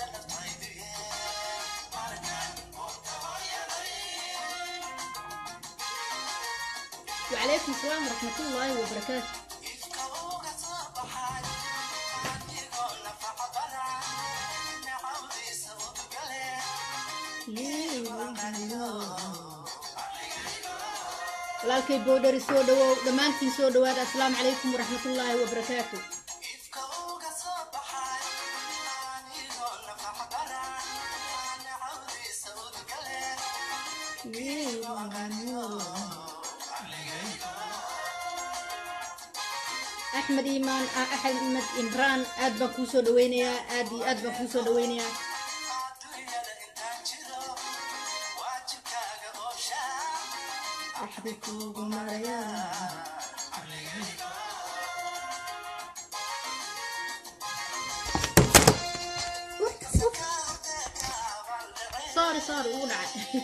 وعليكم السلام ورحمة الله وبركاته walaalkay boodhari soo dhawow dhammaantiin soo dhawaada asalaamu calaykum waraxmatullaahi wabarakaatu axmed iimaan axmed imraan aad baan kuu soo dhaweynayaa aad iyo aad baan kuu soo dhaweynayaa axdi kuugu marayaa sorry sorry ugu dhacay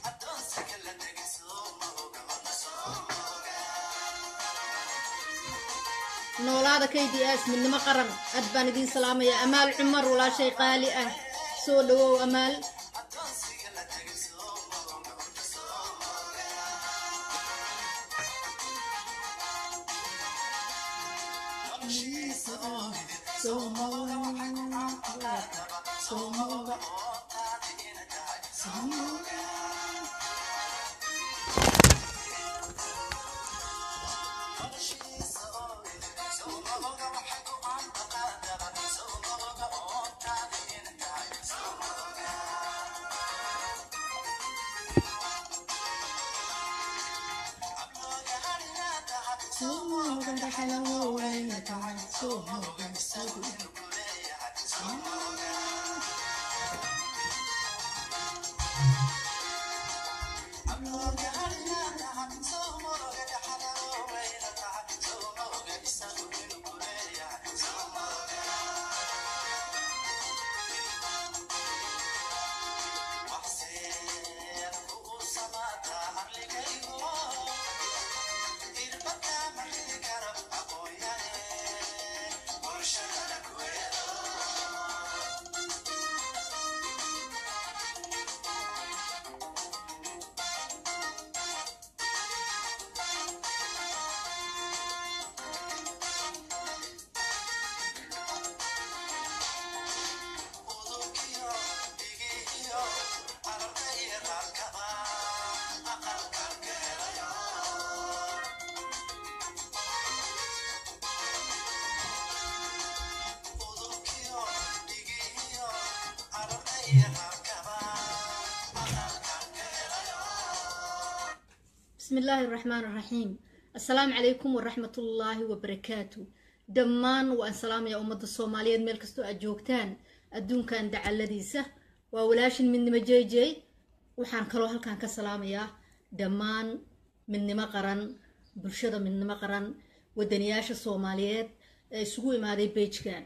noolaada k d s midnimo qaran aad baan idiin salaamaya amaal cumar walaashay qaali ah soo dhawow amaal بسم الله الرحمن الرحيم السلام عليكم ورحمة الله وبركاته دمان وأن سلام يا أمة الصومالية ميل كستو أجوكتان أدون كان دعا لديسة وولاش من مجي جي وحان كلو هل كان كسلام يا دمان من نما قرن برشدة من نما قرن ودنياش الصوماليات سوقي ما دي بيج كان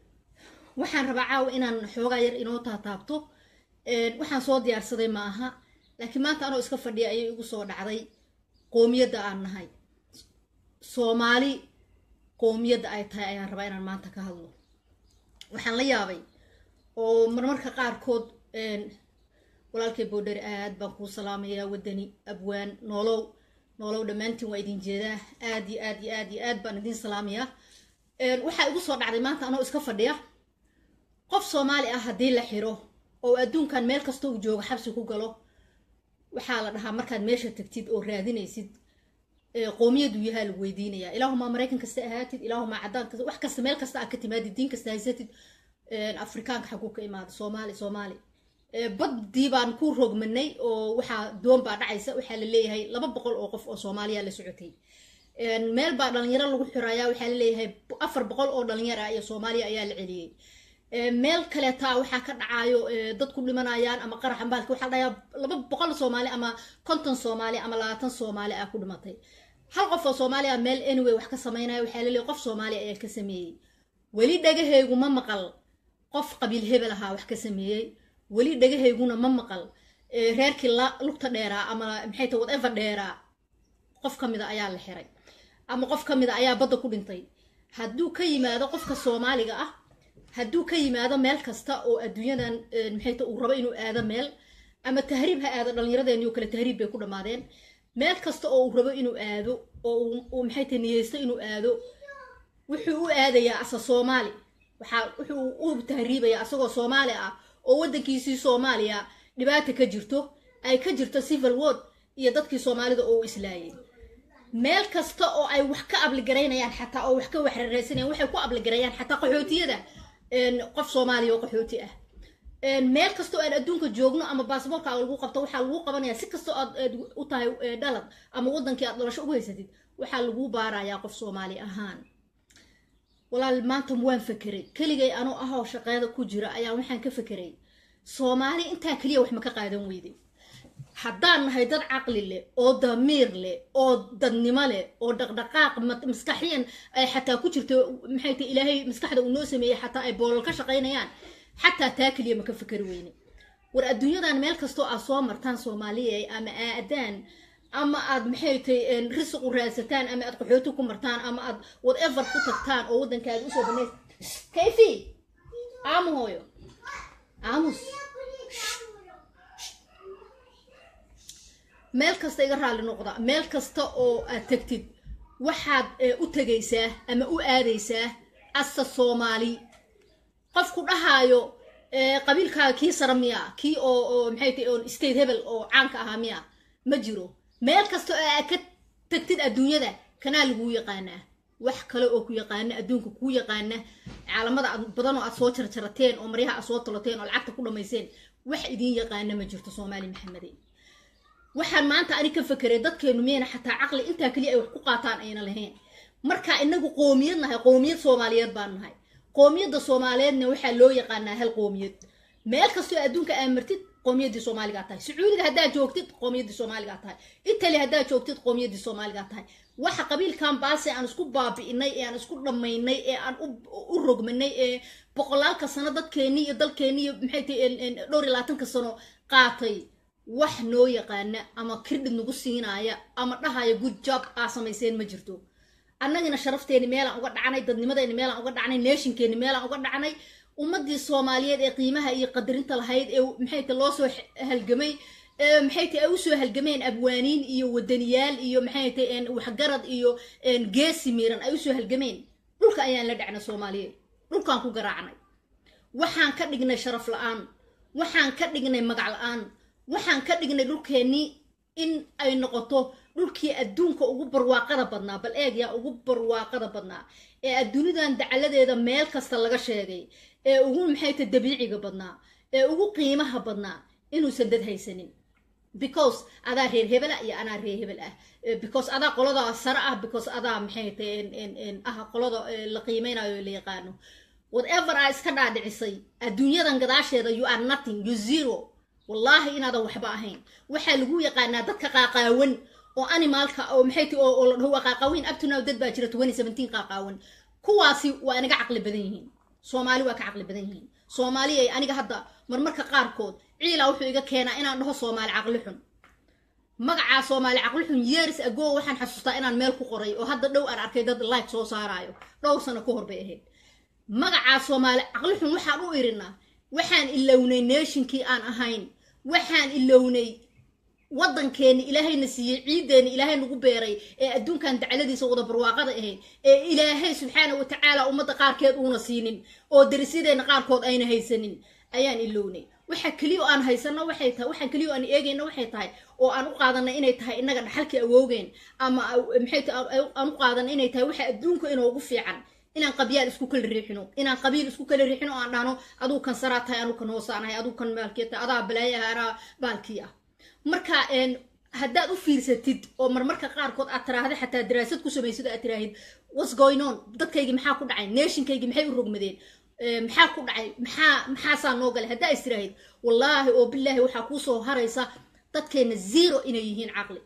waxaan rabaa caawa inaan xoogaa yar inoo taataabto waxaan soo diyaarsaday ma aha laakiin maanta anoo iska fadhiya ayay igu soo dhacday qoomiyadda aan nahay soomaali qoomiyadda ay tahay ayaan rabaa inaan maanta ka hadlo waxaan la yaabay oo marmarka qaarkood walaalkay boodheri aad baan kuu salaamayaa wadani abwaan noolow noolow dhammaantiin waa idin jeedaa aad iyo aad iyo aad iyo aad baan idin salaamayaa waxaa igu soo dhacday maanta anoo iska fadhiya qof soomaali ah haddii la xiro oo adduunkan meel kasta uu joogo xabsi ku galo waxaa la dhahaa markaad meesha tagtid oo raadinaysid qoomiyadu yahaa lagu weydiinayaa ilaahumaa maraykan kasta ahaatid ilaahumaa cadaan kasta wax kasta meel kasta aad ka timaadid diin kasta haysatid afrikaanka xaguu ka imaada soomaali soomaali baddii baan ku rogmanay oo waxaa doon baa dhacaysa waxaa la leeyahay laba boqol oo qof oo soomaaliya la socotay meel baa dhalinyaro lagu xirayaa waxaa la leeyahay afar boqol oo dhalinyaro ah iyo soomaaliya ayaa la celiyey meel kaleetaa waxaa ka dhacaayo dad ku dhimanayaan ama qarax ambaalka waxaa dhayaa laba boqol soomaali ama konton soomaali ama labaatan soomaali ah ku dhimatay hal qof oo soomaaliya meel anyway wax ka sameynaya waxaa laleeyahay qof soomaali ayaa ka sameeyey weli dhagahaygu ma maqal qof qabiil hebel ahaa wax ka sameeyey weli dhagahayguna ma maqal reerkii lugta dheeraa ama maxay tahay whatever dheeraa qof ka mida ayaa la xiray ama qof ka mida ayaa badda ku dhintay hadduu ka yimaado qofka soomaaliga ah hadduu ka yimaado meel kasta oo adduunyadan maxay ta uu rabo inuu aado meel ama tahriib ha aado dhallinyaradeeni oo kale tahriib bay ku dhammaadeen meel kasta oo uu rabo inuu aado oo uu maxay ta niyeysto inuu aado wuxuu u aadayaa asa soomaali waxaa wuxuu u tahriibayaa asagoo soomaali ah oo waddankiisii soomaaliya dhibaata ka jirto ay ka jirto civil ward iyo dadkii soomaalida oo u islaayay meel kasta oo ay wax ka abligaraynayaan xataa oo wax ka waxraraysanayaan waxay ku abligarayaan xataa qaxootiyada qof soomaaliya oo qaxooti ah meel kasta oo aan adduunka joogno ama baasboorka lagu qabto waxaa lagu qabanaya si kastoo aad u tahay dhalad ama waddankii aad dhalasho ugu haysatid waxaa lagu baarayaa qof soomaali ahaan walaal maanta waan fakeray keligay anuu ahoo shaqeeda ku jira ayaa waxaan ka fakeray soomaali intaa keliya wax ma ka qaadan weyday haddaan nahay dad caqli leh oo damiir leh oo dadnimo leh oo dhaqdhaqaaq maskaxiyan ay xataa ku jirto maxay tahay ilaahay maskaxda uu noo sameeyey xataa ay boolal ka shaqaynayaan xataa taa keliya ma ka fakeri weyne war adduunyadan meel kastoo aad soo martaan soomaaliya ama aadaan ama aad maxay tahay risiq u raadsataan ama aad qaxooti ku martaan ama aad whatever ku tagtaan oo waddankaada usoo banays kayfi aamu hooyo aamus meel kasta iga raalli noqda meel kasta oo aad tegtid waxaad u tegaysaa ama u aadaysaa asa soomaali qofku dhahaayo qabiilkaaga kii sara miya kii oo oo maxay tahay on state hebel oo caanka ahaa miya ma jiro meel kasta oo aad ka tagtid adduunyada kanaa laguu yaqaanaa wax kale oo ku yaqaana adduunka kuu yaqaana caalamada badan oo aad soo jarjarateen oo maryaha aad soo tolateen oo lacagta ku dhamayseen wax idiin yaqaana ma jirto soomaali maxamede waxaan maanta ani ka fakeray dadkeenu miyayna xataa caqli intaa keliya ay wax ku qaataan ayna lahayn marka inagu qoomiyad nahay qoomiyad soomaaliyeed baan nahay qoomiyadda soomaaliyeedna waxaa loo yaqaanaa hal qoomiyad meel kastoo adduunka aa martid qoomiyaddii soomaaligaa tahay sacuudiga haddaad joogtid qoomiyaddii soomaaligaa tahay italy haddaad joogtid qoomiyaddii soomaaligaa tahay waxa qabiilkan baase aan isku baabi'inay ee aan isku dhammaynay ee aan u rogmanay ee boqolaalka sano dadkeennii iyo dalkeennii iyo maxay tahay dhowr iyo labaatanka sano qaatay wax noo yaqaana ama kirdhid nagu siinaaya ama dhahaya good job aa samayseen ma jirto annagina sharafteeni meelaan uga dhacnay dadnimadeeni meelaan uga dhacnay neeshinkeeni meelaan uga dhacnay ummadii soomaaliyeed ee qiimaha iyo qadarinta lahayd ee maxay ta loo soo halgamay maxay ta ay usoo halgameen abwaaniin iyo wadaniyaal iyo maxay ta waxgarad iyo geesi miiran ay usoo halgameen dhulka ayaan la dhacnay soomaaliyeed dhulkaan ku garaacnay waxaan ka dhignay sharaf la-aan waxaan ka dhignay magac la-aan waxaan ka dhignay dhulkeennii in ay noqoto dhulkii adduunka ugu barwaaqada badnaa bal eeg yaa ugu barwaaqada badnaa ee adduunidan dacaladeeda meel kasta laga sheegay ee ugu maxayta dabiiciga badnaa ee ugu qiimaha badnaa inuusan dad haysanin because adaa reer hebel ah iyo anaa reer hebel ah because adaa qolada sare ah because adaa maxayta ah qolada la qiimeynayo la yaqaano whatever aa iska dhaadhicisay adduunyadan gadaasheeda you are nothing you zero wallaahi inaadan waxba ahayn waxaa lagu yaqaanaa dadka qaaqaawan oo animaalka oo maxay ti oo la dhaho waa qaaqaaweyn abtunow dad baa jira twenty seventeen qaaqaawan kuwaasi waa inaga caqli badan yihiin soomaali waa ka caqli badan yihiin soomaali ay aniga hadda marmarka qaarkood ciilaa wuxuu iga keenaa inaan dhaho soomaali caqli xun magacaa soomaali caqli xun years ago waxaan xasuustaa inaan meel ku qoray oo hadda dhow aan arkay dad like soo saaraayo dhowr sano ka hor bay ahayd magacaa soomaali caqli xun waxaan u irinaa waxaan ilownay neeshinkii aan ahayn waxaan ilownay waddankeeni ilaahayna siiyey ciideeni ilaahay nagu beeray ee adduunkan dacladiisa wada barwaaqada ahayd ee ilaahay subxaana wa tacaala ummadda qaarkeed uuna siinin oo darisyadeenna qaarkood ayna haysanin ayaan ilownay waxa keliya oo aan haysano waxay tahay waxaan keliya oo aan eegayno waxay tahay oo aan u qaadanay inay tahay innaga dhaxalkii awoogeen ama maxay tahay aan u qaadanay inay tahay waxa adduunka inoogu fiican inaan qabyaal isku kala riixino inaan qabiil isku kala riixino aan dhahno aduu kan saraa tahay anuu kan hoosaanahay aduu kan maalkii tahay adaa balaayaha anaa baalkii ah marka haddaad u fiirsatid oo marmarka qaarkood aad tiraahda xataa daraasad ku samaysid aad tiraahid what's going on dadkaygii maxaa ku dhacay neeshinkaygii maxay u rogmadeen maxaa ku dhacay maxaa maxaasaa noo galay haddaa is tiraahid wallaahi oo bilaahi waxaa kuusoo haraysa dadkeenna zero inay yihiin caqli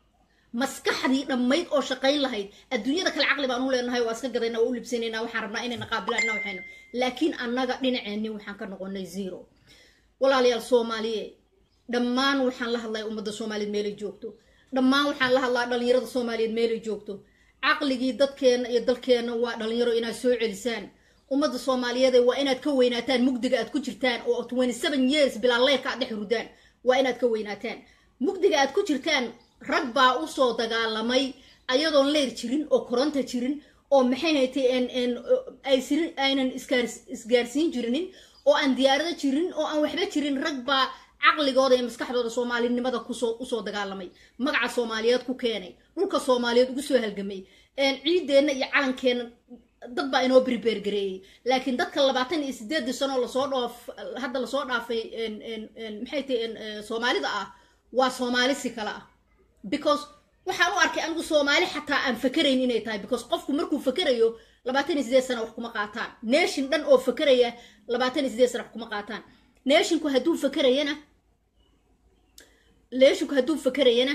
maskaxdii dhammayd oo shaqayn lahayd adduunyada kale caqli baan u leenahay waa iska gadayna waa u libsanaynaa waxaan rabnaa inayna qaabilaan waxayno laakiin annaga dhinaceenni waxaan ka noqonay zero walaalayaal soomaaliye dhammaan waxaan la hadlaya ummadda soomaaliyeed meelay joogto dhammaan waxaan la hadlaa dhalinyarada soomaaliyeed meelay joogto caqligii dadkeenna iyo dalkeenna waa dhalinyaro inaad soo celisaan ummadda soomaaliyeed waa inaad ka weynaataan mugdiga aad ku jirtaan oo twenty seven years bilaa leyrka aad dhex rudaan waa inaad ka weynaataan mugdiga aad ku jirtaan rag baa usoo dagaalamay ayadoon leyr jirin oo koronta jirin oo maxay haytay aysirin aynan isgaarsiin jirinin oo aan diyaarado jirin oo aan waxba jirin rag baa caqligooda iyo maskaxdooda soomaalinimada kusoo usoo dagaalamay magaca soomaaliyeed ku keenay dhulka soomaaliyeed ugu soo halgamay ciideenna iyo calankeena dad baa inoo berbergareeyey laakiin dadka labaatan iyo sideedii sanoo lasoo dhoof hadda lasoo dhaafay maxay tahay soomaalida ah waa soomaali si kale ah because waxaan u arkay anigu soomaali xataa aan fakerayn inay tahay because qofku markuu fakerayo labaatan iyo sideed sana wax kuma qaataan nation dhan oo fakeraya labaatan iyo sideed sana wax kuma qaataan nashinku hadduu fakerayana nashinku hadduu fakerayana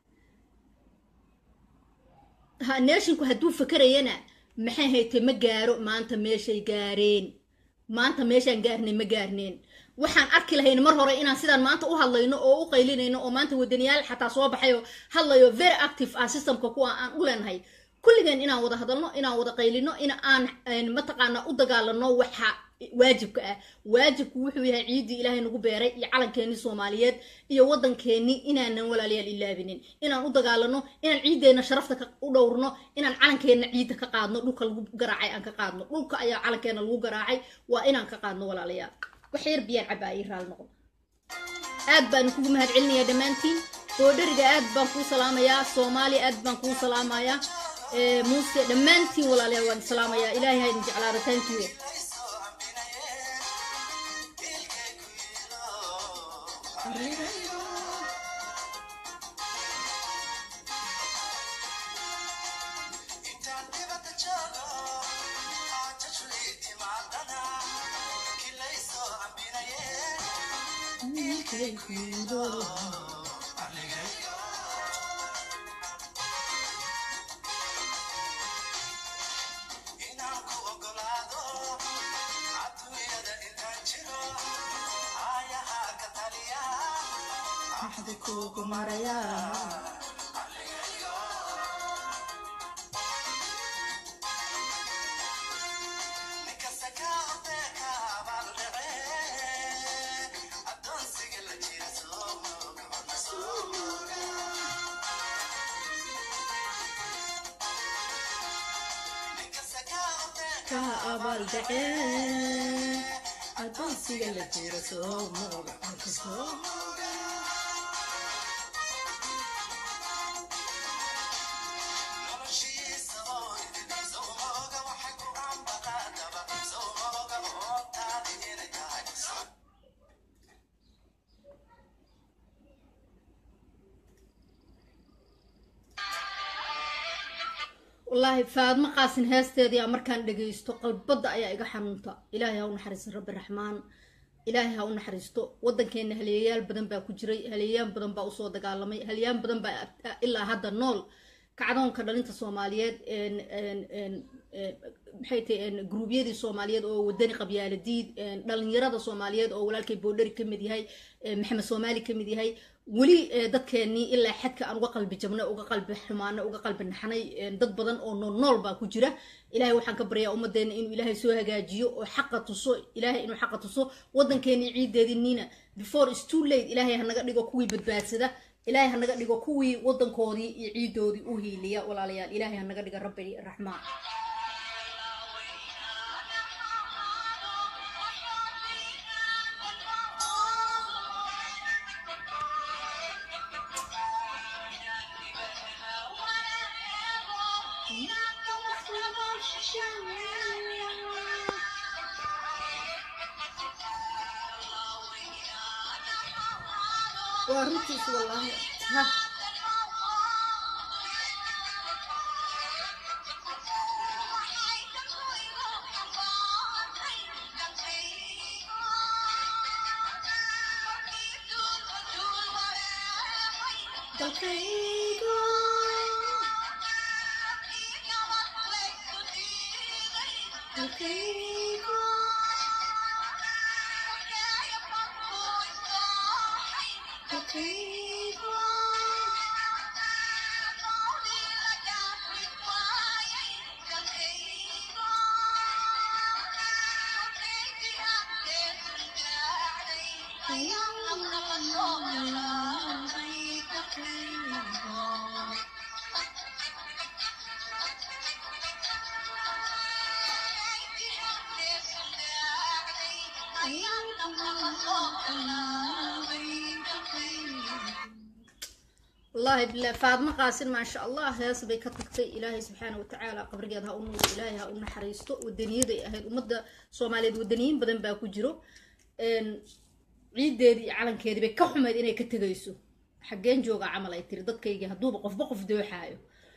ha nashinku hadduu fakerayana maxay haytay ma gaaro maanta meeshay gaareen maanta meeshaan gaarnay ma gaarneen waxaan arki lahayn mar hore inaan sidaan maanta u hadlayno oo u qaylinayno oo maanta wadaniyaal xataa soo baxayo hadlayo very active ah systemka kuwa aan u leenahay kulligeen inaan wada hadalno inaan wada qaylino in aan mataqaana u dagaalano waxa waajibka ah waajibku wuxuu yahay ciiddii ilaahay nagu beeray iyo calankeenii soomaaliyeed iyo waddankeenii inaanan walaalayaal ilaabinin inaan u dagaalano inaan ciiddeenna sharafta u dhowrno inaan calankeenna ciidda ka qaadno dhulka lagu garaacay aan ka qaadno dhulka ayaa calankeena lagu garaacay waa inaan ka qaadno walaalayaal wax yar biyaan cabaa ii raal noqon aad baan kugu mahad celinayaa dhammaantiin boodhariga aad baan kuu salaamayaa soomaaliya aad baan kuu salaamayaa muuse dhammaantiin walaalayaal waan salaamayaa ilaahay haydin jeclaada thank you adoonsiga la jiro soo mooga soo wallaahi faadmo qaasin heesteedii markaan dhagaysto qalbadda ayaa iga xanuunta ilaahay ha u naxariisto rabbi raxmaan ilaahay ha u naxariisto waddankeena haliyayaal badan baa ku jiray haliyayaan badan baa usoo dagaalamay haliyaan badan baa ilaa hadda nool kacdoonka dhalinta soomaaliyeed maxay tahay gruubyadii soomaaliyeed oo wadani qabyaaladiid dhalinyarada soomaaliyeed oo walaalkay boodhari ka mid yahay maxamed soomaali ka mid yahay weli dadkeenii ilaa xadka aan uga qalbi jabnay uga qalbi xumaanay uga qalbi naxnay dad badan oo nool nool baa ku jira ilaahay waxaan ka baryaa ummadeena inuu ilaahay soo hagaajiyo oo xaqa tuso ilaahay inuu xaqa tuso waddankeenii ciideediniina before is too late ilaahay hanaga dhigo kuwii badbaadsada ilaahay hanaga dhigo kuwii waddankoodii iyo ciidoodii u hiiliya walaalayaal ilaahay hanaga dhiga rabbi raxmaan waa runtiis wallaahi ha dalkaygo dalkaygo dalkaygo wallaahi billah faadmo qaasin maasha allah hees bay ka tagtay ilaahay subxaana watacaala qabrigeed ha u nuuro ilaahay ha u naxariisto wadaniyaday ahayd ummadda soomaaliyeed wadaniyiin badan baa ku jiro ciideedii iyo calankeedii bay ka xumayd inay ka tegayso xaggeen jooga camal ay tiri dadkaygii hadduuba qofba qof dooxaayo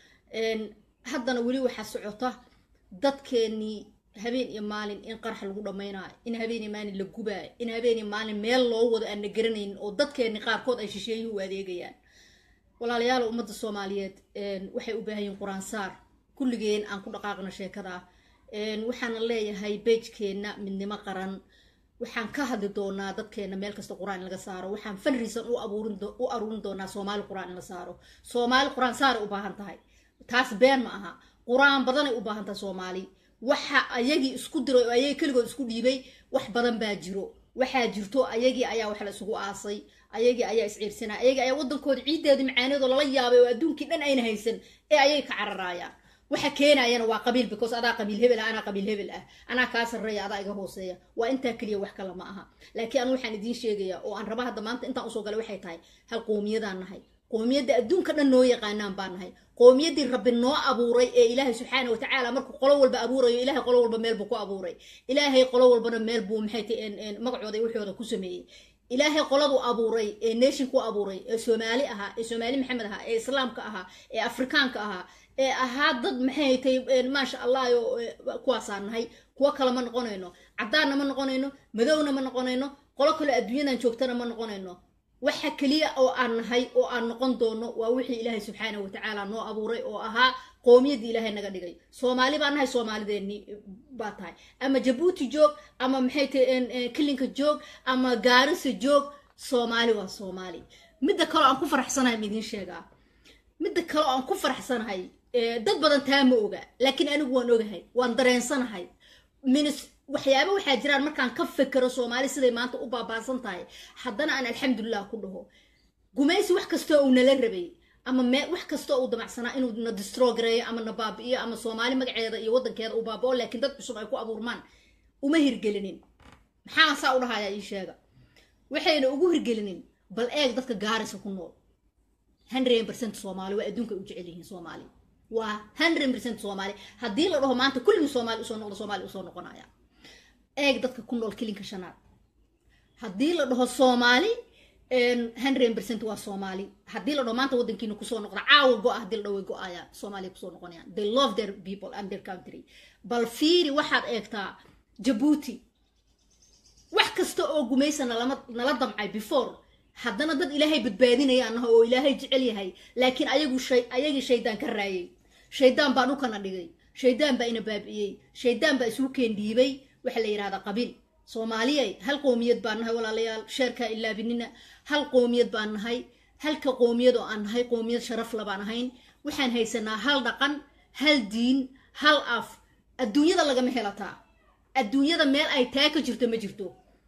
haddana weli waxaa socota dadkeenii habeen iyo maalin in qarax lagu dhammaynaayo in habeen iyo maalin la gubaayo in habeen iyo maalin meel loo wado aan la garanaynin oo dadkeenii qaarkood ay shisheeyuhu u adeegayaan walaalayaal ummadda soomaaliyeed waxay u baahan yihiin qur-aan saar kulligeen aan ku dhaqaaqno sheekada waxaana leeyahay beejkeenna midnimo qaran waxaan ka hadli doonaa dadkeena meel kasta qur-aan in laga saaro waxaan fanriisan u abuurin u aruurin doonaa soomaali qur-aan in la saaro soomaali qur-aan saaray u baahan tahay taas been ma aha qur-aan badanay u baahan tahay soomaali waxa ayagii isku diray oo ayagii keligood isku dhiibay wax badan baa jiro waxaa jirto ayagii ayaa wax la isugu aasay ayagii ayaa isciirsanaa ayagii ayaa waddankooda ciiddeedii macaaneedoo lala yaabay oo adduunkii dhan ayna haysan ee ayay ka cararaayaan waxa keenayana waa qabiil because adaa qabiil hebel ah anaa qabiil hebel ah anaa kaa sarreeya adaa iga hooseeya waa intaa keliya wax kale ma aha laakiin anu waxaan idiin sheegayaa oo aan raba hadda maanta intaan usoo galay waxay tahay hal qoomiyadaan nahay qoomiyadda adduunka dhan noo yaqaanaan baan nahay qoomiyaddii rabbi noo abuuray ee ilaahay subxaana watacaala markuu qolo walba abuurayo ilaahay qolo walba meel buu ku abuuray ilaahay qolo walbana meel buu maxay tahay magacooda iyo wixooda ku sameeyey ilaahay qoladu abuuray ee nation ku abuuray ee soomaali ahaa ee soomaali maxamed ahaa ee islaamka ahaa ee afrikaanka ahaa ee ahaa dad maxay tahay maasha allah yo kuwaasaan nahay kuwo kale ma noqonayno caddaanna ma noqonayno madowna ma noqonayno qolo kale adduunyadan joogtana ma noqonayno waxa keliya oo aan nahay oo aan noqon doono waa wixii ilaahay subxaana watacaala noo abuuray oo ahaa qoomiyadii ilaahay naga dhigay soomaali baa nahay soomaalideeni baa tahay ama jabuuti joog ama maxay tahay kilinka joog ama gaarisa joog soomaali waa soomaali midda kaleo aan ku faraxsanahay ma idiin sheegaa midda kale oo aan ku faraxsanahay dad badan taa ma oga laakiin anigu waan ogahay waan dareensanahay minis waxyaaba waxaa jiraan markaan ka fekero soomaali siday maanta u baabaasan tahay haddana aan alxamdulilah ku dhaho gumaysi wax kastoo uu nala rabay ama me wax kastoo uu damacsanaa inuu na distrogareeyo ama na baabi'iyo ama soomaali magaceeda iyo waddankeeda uu baabao laakiin dad cusub ay ku abuurmaan uma hirgelinin maxaa saa u dhahayaa ii sheega waxayna ugu hirgelinin bal eeg dadka gaarisa ku nool hundred percent soomaali waa adduunka u jecel yihiin soomaali waa hundred percent soomaali haddii la dhaho maanta kulligii soomaali usoo noqdo soomaali usoo noqonaya eeg dadka ku nool kilinka shanaad haddii la dhaho soomaali hundred percent waa soomaali haddii la dhaho maanta waddankiina kusoo noqda caawa go-a haddii la dhaho way go-ayaan soomaaliya kusoo noqonayaan they love their people and their country bal fiiri waxaad eegtaa jabuuti wax kasta oo gumaysa nalama nala damcay before haddana dad ilaahay badbaadinaya anaha oo ilaahay jecel yahay laakiin ayagu shay ayagii shaydaan ka raayay shaydaan baa dhulkana dhigay shaydaan baa ina baabi'iyey shaydaan baa isugu keendhiibay waxaa la yidhahdaa qabiil soomaaliyay hal qoomiyad baan nahay walaalayaal sheerkaa ilaabinina hal qoomiyad baan nahay halka qoomiyad oo aan nahay qoomiyad sharaf la baan ahayn waxaan haysanaa hal dhaqan hal diin hal af adduunyada lagama helataa adduunyada meel ay taa ka jirto ma jirto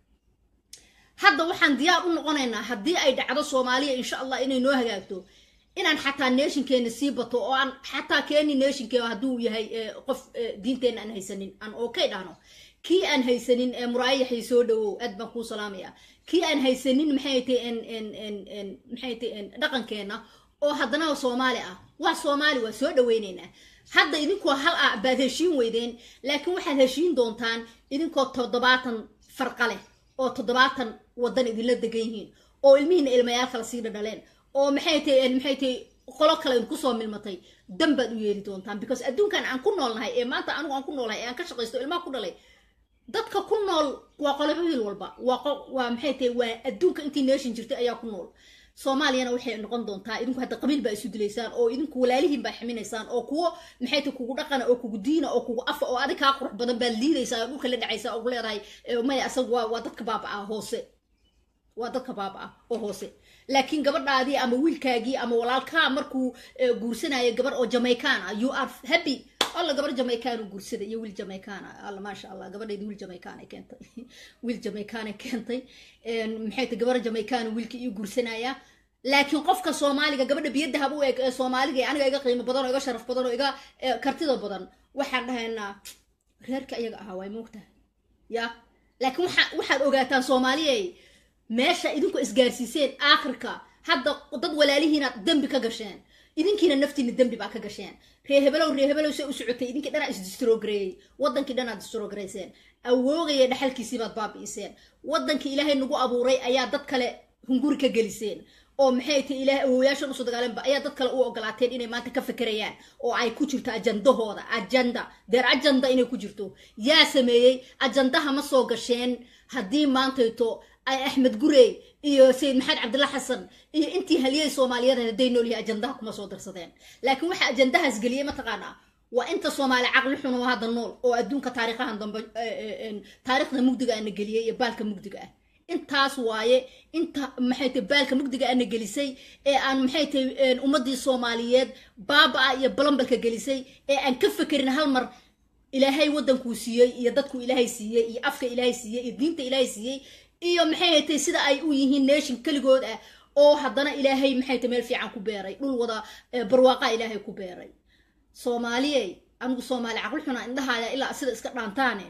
hadda waxaan diyaar u noqonaynaa haddii ay dhacdo soomaaliya insha allah inay noo hagaagto inaan xataa neeshinkeena sii bato oo aan xataa keeni neeshinkee hadduu yahay qof diinteenna aan haysanin aan okay dhahno kii aan haysanin muraayaxii soo dhawow aad baan kuu salaamaya kii aan haysanin maxay tahay maxay tahay dhaqankeena oo haddana soomaali ah waa soomaali waa soo dhaweyneynaa hadda idinkoo hal ah baad heshiin weydeen laakiin waxaad heshiin doontaan idinkoo toddobaatan farqa leh oo toddobaatan waddan idinla degan yihiin oo ilmihiina ilmayaal kala sii dhadhaleen oo maxay tahay maxay tahay qolo kale idinku soo milmatay dan baad u yeeli doontaan because adduunkan aan ku noolnahay ee maanta anigu aan ku noolnahay ee aan ka shaqaysto ilmaha ku dhalay dadka ku nool waa qolobo wiil walba waa waa maxay tahay waa adduunka intii nation jirtay ayaa ku nool soomaaliyana waxay noqon doontaa idinku hadda qabiil baa isu dilaysaan oo idinku walaalihiin baa ximinaysaan oo kuwo maxay tahay kugu dhaqana oo kugu diina oo kugu afa oo adig kaa qurux badan baad liidaysaa oo dhulka la dhacaysaa oo leedahay maya asagu waa waa dadka baaba-a hoose waa dadka baaba-a oo hoose laakiin gabadhaadii ama wiilkaagii ama walaalkaa markuu guursanayo gabar oo jamaican ah you are happy alla gabar jamaican u guursaday iyo wiil jamaicana alla maasha allah gabadhaydi wiil jamaican ay keentay wiil jamaican ay keentay maxay tahay gabar jamaican wiilka ii guursanaya laakiin qofka soomaaliga gabadha biyadahab u eg ee soomaaliga ee aniga iga qiimo badan oo iga sharaf badan oo iga kartida badan waxaan dhahaynaa reerka iyaga ahaa waay moogtahay ya laakiin waxa waxaad ogaataan soomaaliyay meesha idinku isgaarsiiseen aakhirka hadda dad walaalihiinaad dembi ka gasheen idinkiina naftiina dembi baa ka gasheen reehebelow reehebelow se u socotay idinkii dhanaa isdistrogareeyey wadankii dhanaad distrogareyseen awoogaya dhaxalkiisii baad baabi'iseen wadankii ilaahay nagu abuuray ayaa dad kale hunguri ka geliseen oo maxay tahay ilaahay awooyaashan usoo dagaalenba ayaa dad kale u ogolaateen inay maanta ka fekerayaan oo ay ku jirto ajandahooda ajanda deer ajanda inay ku jirto yaa sameeyey ajandaha ma soo gasheen haddii maantayto ay axmed gurey iyo sayid maxamed cabdilla xasan iyo intii haliyey soomaaliyeed hadday nool yahay ajandaha kuma soo darsadeen laakiin waxa ajandahaas geliyey mataqaanaa waa inta soomaali caqli xun oo hadda nool oo adduunka taariikhahan dambe taariikhda mugdiga ana geliyey iyo baalka mugdiga ah intaas waaye inta maxay tahay baalka mugdiga ana gelisay ee aan maxay tahay ummadii soomaaliyeed baaba-a iyo balambalka gelisay ee aan ka fekerin hal mar ilaahay wadankuu siiyey iyo dadku ilaahay siiyey iyo afka ilaahay siiyey iyo diinta ilaahay siiyey iyo maxay haytay sida ay u yihiin nation keligood ah oo haddana ilaahay maxay tahay meel fiican ku beeray dhul wada barwaaqa ilaahay ku beeray soomaaliyey anigu soomaali caqli xuna indhahaya ilaa sida iska dhaantaane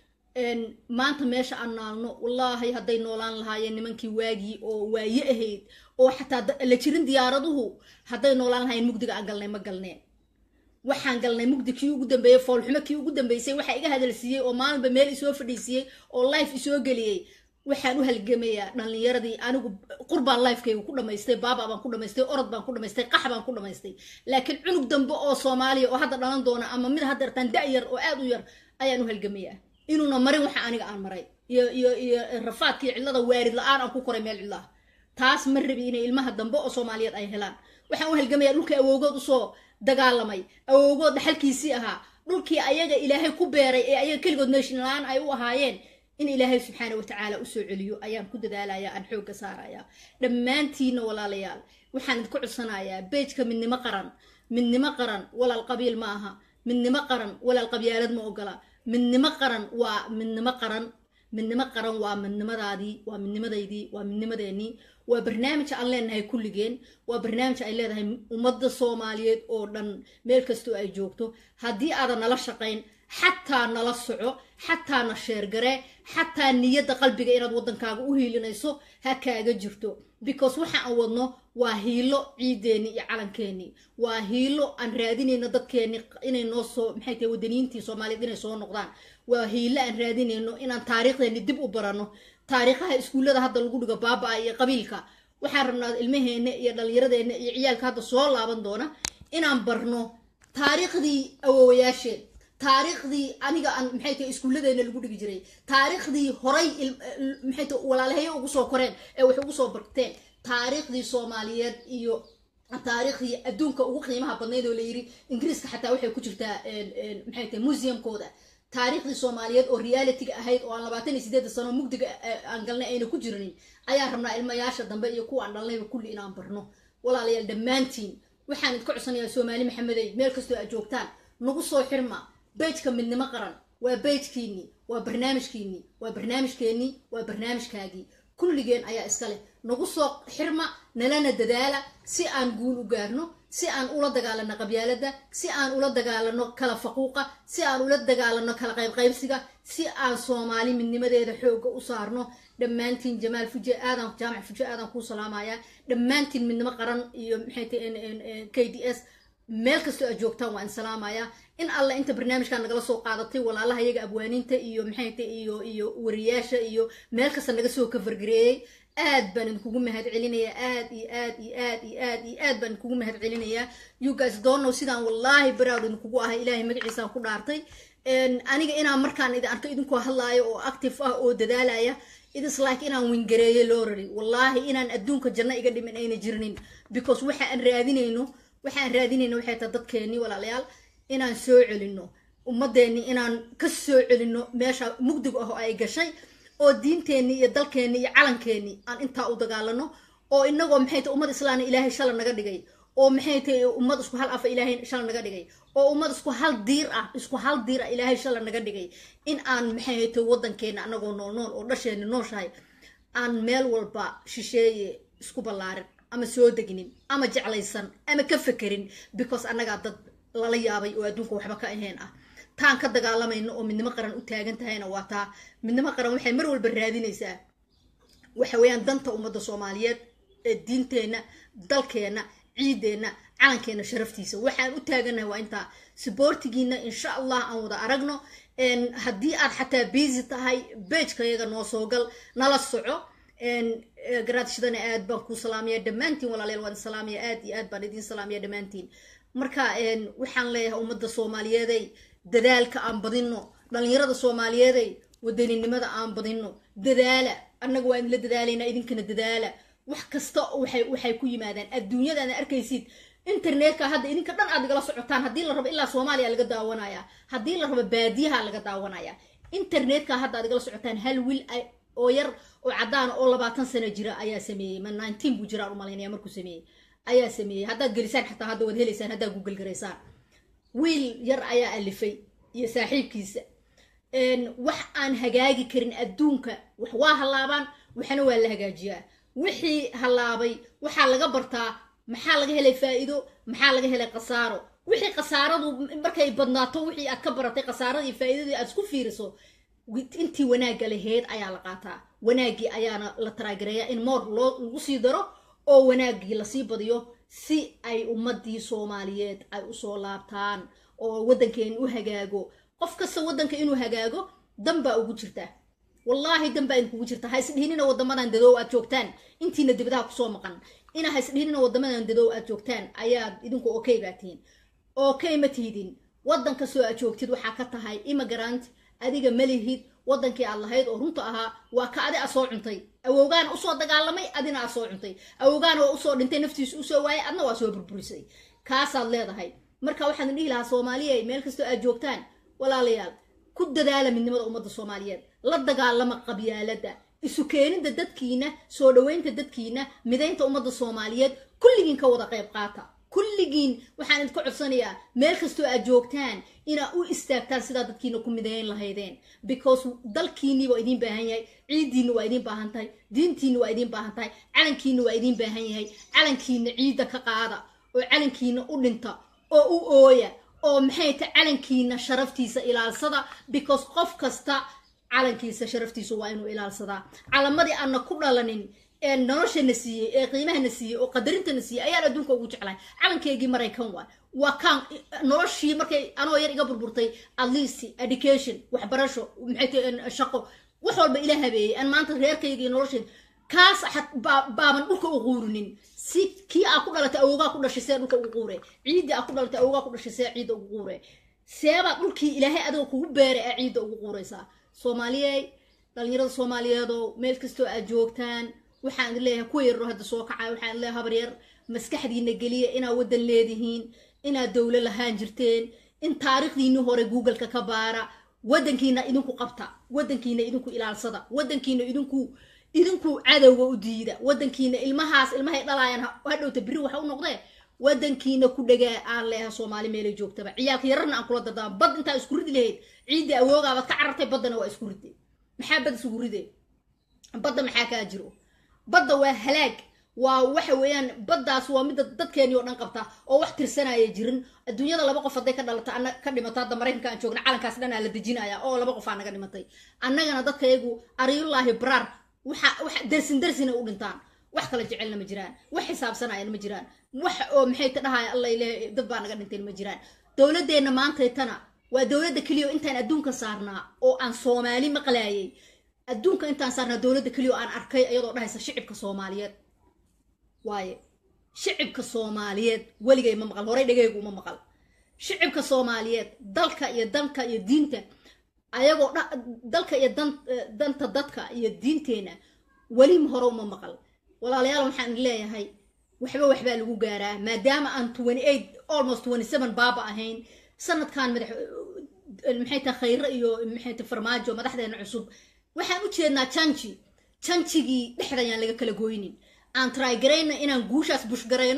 maanta meesha aan naalno wallaahi hadday noolaan lahaayeen nimankii waagii oo waaye ahayd oo xataa la jirin diyaaraduhu hadday noolaan lahaayeen mugdiga aan galnay ma galneen waxaan galnay mugdi kii ugu dambeeyey foolxumo kii ugu dambeysay waxaa iga hadalsiiyey oo maalinba meel isoo fadhiisiiyey oo life isoo geliyey waxaan u halgamayaa dhallinyaradii anigu qurbaan lifekayga ku dhamaystay baaba baan ku dhamaystay orod baan ku dhamaystay qax baan ku dhamaystay laakiin cunug dambe oo soomaaliya oo hadda dhalan doona ama mid hadda artaan da-yar oo aad u yar ayaan u halgamayaa inuuna marin waxa aniga aan maray iyo iyo iyo rafaadkii cidlada waarid la-aan aan ku koray meel cidlaah taas ma rabi inay ilmaha dambe oo soomaaliyeed ay helaan waxaan u halgamayaa dhulkii awowgood usoo dagaalamay awowgood dhaxalkiisii ahaa dhulkii ayaga ilaahay ku beeray ee ayaga keligood nation la-aan ay u ahaayeen in ilaahay subxaana watacaala usoo celiyo ayaan ku dadaalaya aan xoogga saaraya dhammaantiina walaalayaal waxaan idinku cudsanayaa beejka midnimo qaran midnimo qaran walaal qabiil ma aha midnimo qaran walaal qabyaalad ma ogola midnimo qaran waa midnimo qaran midnimo qaran waa midnimadaadii waa midnimadaydii waa midnimadeenii waa barnaamij aan leenahay kulligeen waa barnaamij ay leedahay ummadda soomaaliyeed oo dhan meel kastoo ay joogto haddii aadan nala shaqayn xataa nala soco xataa na sheergaree xataa niyadda qalbiga inaad waddankaaga u hiilinayso ha kaaga jirto because waxa aan wadno waa hiilo ciideennii iyo calankeenii waa hiilo aan raadinayno dadkeenni inay noo soo maxay tahay wadaniyiintii soomaaliyeed inay soo noqdaan waa hiilo aan raadinayno inaan taariikhdeenni dib u baranno taariikhaha iskuullada hadda lagu dhigo baaba-a iyo qabiilka waxaan rabnaa ilmaheenna iyo dhallinyaradeenna iyo ciyaalka hadda soo laaban doona inaan barno taariikhdii awowayaasheen taariikhdii aniga aan maxay tahay iskuulladeena lagu dhigi jiray taariikhdii horay maxay tahay walaalahayo ugu soo koreen ee wax ugu soo barteen taariikhdii soomaaliyeed iyo taariikhdii adduunka ugu qiimaha badnayd oo la yiri ingiriiska xataa waxay ku jirtaa maxay tahay museumkooda taariikhdii soomaaliyeed oo realityga ahayd oo aan labaatan iyo sideeda sano mugdiga aan galnay ayna ku jirinin ayaan rabnaa ilmayaasha dambe iyo kuwa aan dhalnayba kulli inaan barno walaalayaal dhammaantiin waxaan idka codsanayaa soomaali maxamedey meel kastoo aad joogtaan nagu soo xirma bejka midnimo qaran waa bejkiinii waa barnaamijkiinii waa barnaamijkeenii waa barnaamijkaagii kulligeen ayaa iska leh nagu soo xirma nalana dadaala si aan guul u gaarno si aan ula dagaalano qabyaalada si aan ula dagaalano kala faquuqa si aan ula dagaalano kala qaybqaybsiga si aan soomaali midnimadeeda xooga u saarno dhammaantiin jamaal fuje aadan jaamac fuje aadan kuu salaamayaa dhammaantiin midnimo qaran iyo maxay tahay k d s meel kastoo aad joogtaan waa in salaamayaa in alla inta barnaamijkan nagala soo qaadatay walaalaha iyaga abwaaniinta iyo maxay tahay iyo iyo wariyaasha iyo meel kasta naga soo kafargareeyey aad baan idinkugu mahad celinayaa aad iyo aad iyo aad iyo aad iyo aad baan idinkugu mahad celinayaa you guys don't know sidaan wallaahi baraawd idinkugu ahay ilaahay magaciisaan ku dhaartay aniga inaan markaan idin arko idinkoo hadlaayo oo active ah oo dadaalaya itis like inaan wingareeyo loo rari wallaahi inaan adduunka janno iga dhimin ayna jirinin because waxa aan raadinayno waxa aan raadinayno waxay tahay dadkeennii walaalayaal inaan soo celino ummadeenni inaan ka soo celino meesha mugdiga ah oo ay gashay oo diinteenni iyo dalkeenni iyo calankeenni aan intaa u dagaalano oo inagoo maxay tahay ummad islaana ilaahay shala naga dhigay oo maxay tahay ummad isku hal afa ilaahay shala naga dhigay oo ummad isku hal diir ah isku hal diir ah ilaahay shala naga dhigay in aan maxay tahay waddankeena anagoo nool nool oo dhasheena nooshahay aan meel walba shisheeye isku ballaarin ama soo degnin ama jeclaysan ama ka fekerin because annagaa dad lala yaabay oo adduunka waxba ka ahayn ah taan ka dagaalamayno oo midnimo qaran u taagan tahayna waa taa midnimo qaran waxay mar walba raadinaysaa waxa weeyaan danta ummadda soomaaliyeed ee diinteenna dalkeenna ciideenna calankeena sharaftiisa waxaan u taaganahay waa intaa siboortigiina insha allah aan wada aragno haddii aad xataa busy tahay beejkayaga noo soo gal nala soco garaadshadana aad baan kuu salaamaya dhammaantiin walaalayaal waan salaamaya aad iyo aad baan idiin salaamaya dhammaantiin marka waxaan leeyahay ummadda soomaaliyeeday dadaalka aan badino dhalinyarada soomaaliyeeday wadaninimada aan badino dadaala annaga waa idinla dadaalaynaa idinkana dadaala wax kasta waxay waxay ku yimaadaan adduunyadaana arkaysid internetka hadda idinka dhan aad igala socotaan haddii la rabo ilaa soomaaliya laga daawanaya haddii la rabo baadiyaha laga daawanaya internetka hadda aad igala socotaan hal wiil oo yar oo cadaan oo labaatan sano jira ayaa sameeyey ma nineteen buu jiraan umalaynaya markuu sameeyey ayaa sameeyey haddaad gelisaan xataa hadda waad helaysaan haddaad google garaysaan wiil yar ayaa alifay iyo saaxiibkiisa wax aan hagaagi karin adduunka wax waa hallaabaan waxna waa la hagaajiyaa wixii hallaabay waxaa laga bartaa maxaa laga helay faa'iido maxaa laga helay khasaaro wixii khasaaradu markay badnaato wixii aad ka baratay khasaaradii faa'iidadii aad isku fiiriso intii wanaagga laheyd ayaa la qaataa wanaaggii ayaana la taraagareeyaa in moor loo lagu sii daro oo wanaaggii lasii badiyo si ay ummadii soomaaliyeed ay usoo laabtaan oo waddankeena u hagaago qof kasta waddanka inuu hagaago dan baa ugu jirta wallaahi dan baa idinkugu jirta ha isdhihinina waddamadan dadow aad joogtaan intiina dibadaha kusoo maqan ina ha isdhihinina waddamadan dadow aad joogtaan ayaad idinku okay baa tihiin okay ma tihdin waddan kastoo aad joogtid waxaa ka tahay immigrant adiga malihid waddankii aad lahayd oo runta ahaa waa ka adi a soo cuntay awowgaana usoo dagaalamay adina aa soo cuntay awowgaana waa usoo dhintay naftiisu usoo waayay adna waa soo burburisay kaasaad leedahay marka waxaan dhihi lahaa soomaaliya meel kastoo aad joogtaan walaalayaal ku dadaala midnimada ummadda soomaaliyeed la dagaalama qabyaalada isu keenida dadkiina soo dhaweynta dadkiina midaynta ummadda soomaaliyeed kulligiin ka wada qayb qaata kulligiin waxaan idinka codsanayaa meel kastoo aad joogtaan inaad u istaagtaan sidaa dadkiina ku midayn lahaydeen because dalkiinii waa idiin baahan yahay ciiddiinna waa idiin baahan tahay diintiinna waa idiin baahan tahay calankiinna waa idiin baahan yahay calankiina ciidda ka qaada oo calankiina u dhinta oo u ooya oo maxay ta calankiina sharaftiisa ilaalsada because qof kasta calankiisa sharaftiisa waa inuu ilaalsadaa calamadii aanna ku dhalanin ee noloshana siiyey ee qiimahana siiyey oo qadarintana siiyey ayaan adduunka ugu jeclahay calankeygii maraykan waay waa kaan noloshii markay anoo yar iga burburtay at least education waxbarasho maxay tahay shaqo wax walba ila habeeyey aan maanta reerkayga iyo nolosheed kaas baaban dhulka u quurinin si kii aa ku dhalatay awoogaa ku dhashay see dhulka ugu quure ciiddii aa ku dhalatay awoogaa ku dhashay see ciidda ugu quure seebaa dhulkii ilaahay adigoo kugu beeray ee ciidda ugu quuraysaa soomaaliyey dhalinyarada soomaaliyeedoo meel kastoo aad joogtaan waxaan idin leeyahay kuwa yarro hadda soo kacay waxaan idin leeyahay habar yar maskaxdiina geliya inaad waddan leedihiin inaad dowlo lahaan jirteen in taariikhdiinii hore googleka ka baara waddankiina idinku qabta waddankiina idinku ilaalsada waddankiina idinku idinku cadowga u diida waddankiina ilmahaas ilmahay dhalaayaan hadhowta biri waxa u noqdee waddankiina ku dhagaa aan leeyahay soomaali meelay joogtaba ciyaalka yararna aan kula dardaama bad intaa isku ridi lahayd ciidda awoogaabad ka carartay baddana waa isku ride maxaa bad isugu ride badda maxaa kaa jiro badda waa halaag waa waxa weeyaan baddaas waa midda dadkeenii oo dhan qabta oo wax tirsanaya jirin adduunyada laba qof hadday ka dhalata ana ka dhimato hadda maraykanka aan joogna calankaas dhanaa la dejinaya oo laba qof aa naga dhimatay annagana dadkayagu ariyullaahi baraar waxa waxa darsin darsina u dhintaan wax kala jecelna ma jiraan wax xisaabsanayana ma jiraan wax oo maxay ta dhahaya alla ilaahay dad baa naga dhinteen ma jiraan dowladeenna maantaytana waa dowladda keliya intaan adduunka saarnaa oo aan soomaali maqlaayay adduunka intaan saarnaa dowladda keliya oo aan arkay iyadoo dhahaysa shicibka soomaaliyeed waaye shicibka soomaaliyeed weligay ma maqal horey dhegeygu uma maqal shicibka soomaaliyeed dalka iyo danka iyo diinta ayagoo dalka iyo danta dadka iyo diinteena weli hore uma maqal walaalayaal waxaan leeyahay waxba waxbaa lagu gaaraa maadaama aan twenty eight almost twenty seven baaba ahayn sanadkan madax maxay tahay khayre iyo maxay tahay farmaajo madaxdeena cusub waxaan u jeednaa janji janjigii dhexda ayaan laga kala goynin aan trygarayna inaan guushaas bushgarayno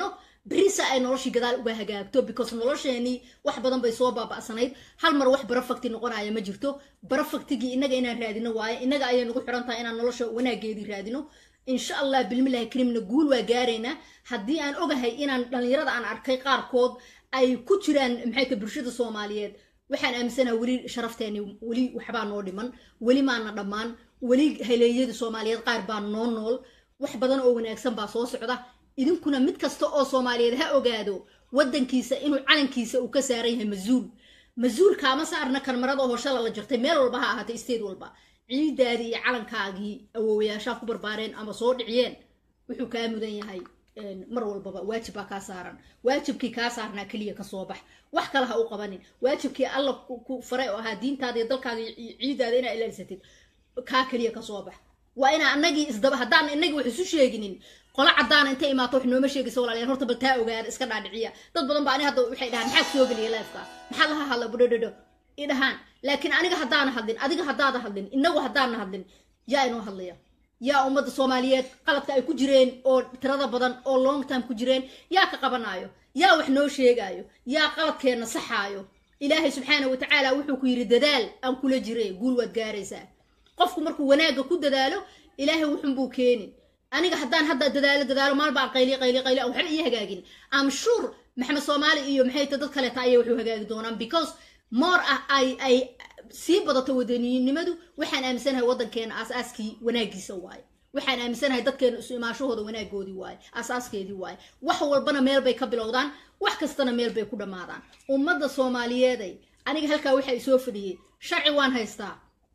berisa ay noloshii gadaal uga hagaagto because nolosheenii wax badan bay soo baaba'sanayd hal mar wax barafakti noqonaya ma jirto barafaktigii innaga inaan raadino waaye innaga ayay nagu xiran tahay inaan nolosha wanaageedii raadino insha allah bilmilahi karimna guul waa gaaraynaa haddii aan ogahay inaan dhallinyarada aan arkay qaarkood ay ku jiraan maxay ta bulshada soomaaliyeed waxaan aaminsanaha weli sharafteeni weli waxbaa noo dhiman weli maana dhammaan weli haleeyada soomaaliyeed qaar baa noo nool wax badan oo wanaagsan baa soo socda idinkuna mid kasta oo soomaaliyeed ha ogaado waddankiisa inuu calankiisa uu ka saaran yahay mas-uul mas-uulkaama saarna karmarada oo shala la jirtay meel walba ha ahaatay state walba ciidaadii iyo calankaagii awoowayaashaa ku barbaareen ama soo dhiciyeen wuxuu kaa mudan yahay mar walbaba waajib baa kaa saaran waajibkii kaa saarnaa keliya kasoo bax wax kale ha u qabanin waajibkii alla ku faray oo ahaa diintaada iyo dalkaaga iyo ciidaada inaa ilaalisatid kaa keliya kasoo bax waa inaa anagii isdaba haddaan inagii wax isu sheeginin qolo caddaana intay imaato wax nooma sheegaysa walaalayaal horta bal taa ogaada iska dhaadhiciya dad badan ba ani hadda waxay dhahaan maxaad soo geliya leefka maxaa laha hadla budhodhodho i dhahaan laakiin aniga haddaana hadlin adiga haddaada hadlin inagu haddaana hadlin yaa inoo hadlaya yaa ummadda soomaaliyeed qaladka ay ku jireen oo tirada badan oo long time ku jireen yaa ka qabanaayo yaa wax noo sheegaayo yaa qaladkeenna saxaayo ilaahay subxaana watacaala wuxuu ku yidhi dadaal aan kula jire guul waad gaaraysaa qofku markuu wanaagga ku dadaalo ilaahay wuxunbuu keenin aniga haddaan hadda dadaalo dadaalo maalbaan qayli qayli qayli aan waxba ii hagaagin am sure maxamed soomaali iyo maxay ta dad kaleeta ayay waxu hagaagi doonaan because more ah ay ay sii badato wadaniyinimadu waxaan aaminsanahay waddankeena aasaaskii wanaagiisa waaye waxaan aaminsanahay dadkeena isu imaashahooda wanaagoodii waaye asaaskeedii waaye wax walbana meel bay ka bilowdaan wax kastana meel bay ku dhammaadaan ummadda soomaaliyeeday aniga halkaa waxa isoo fadhiyey sharci waan haystaa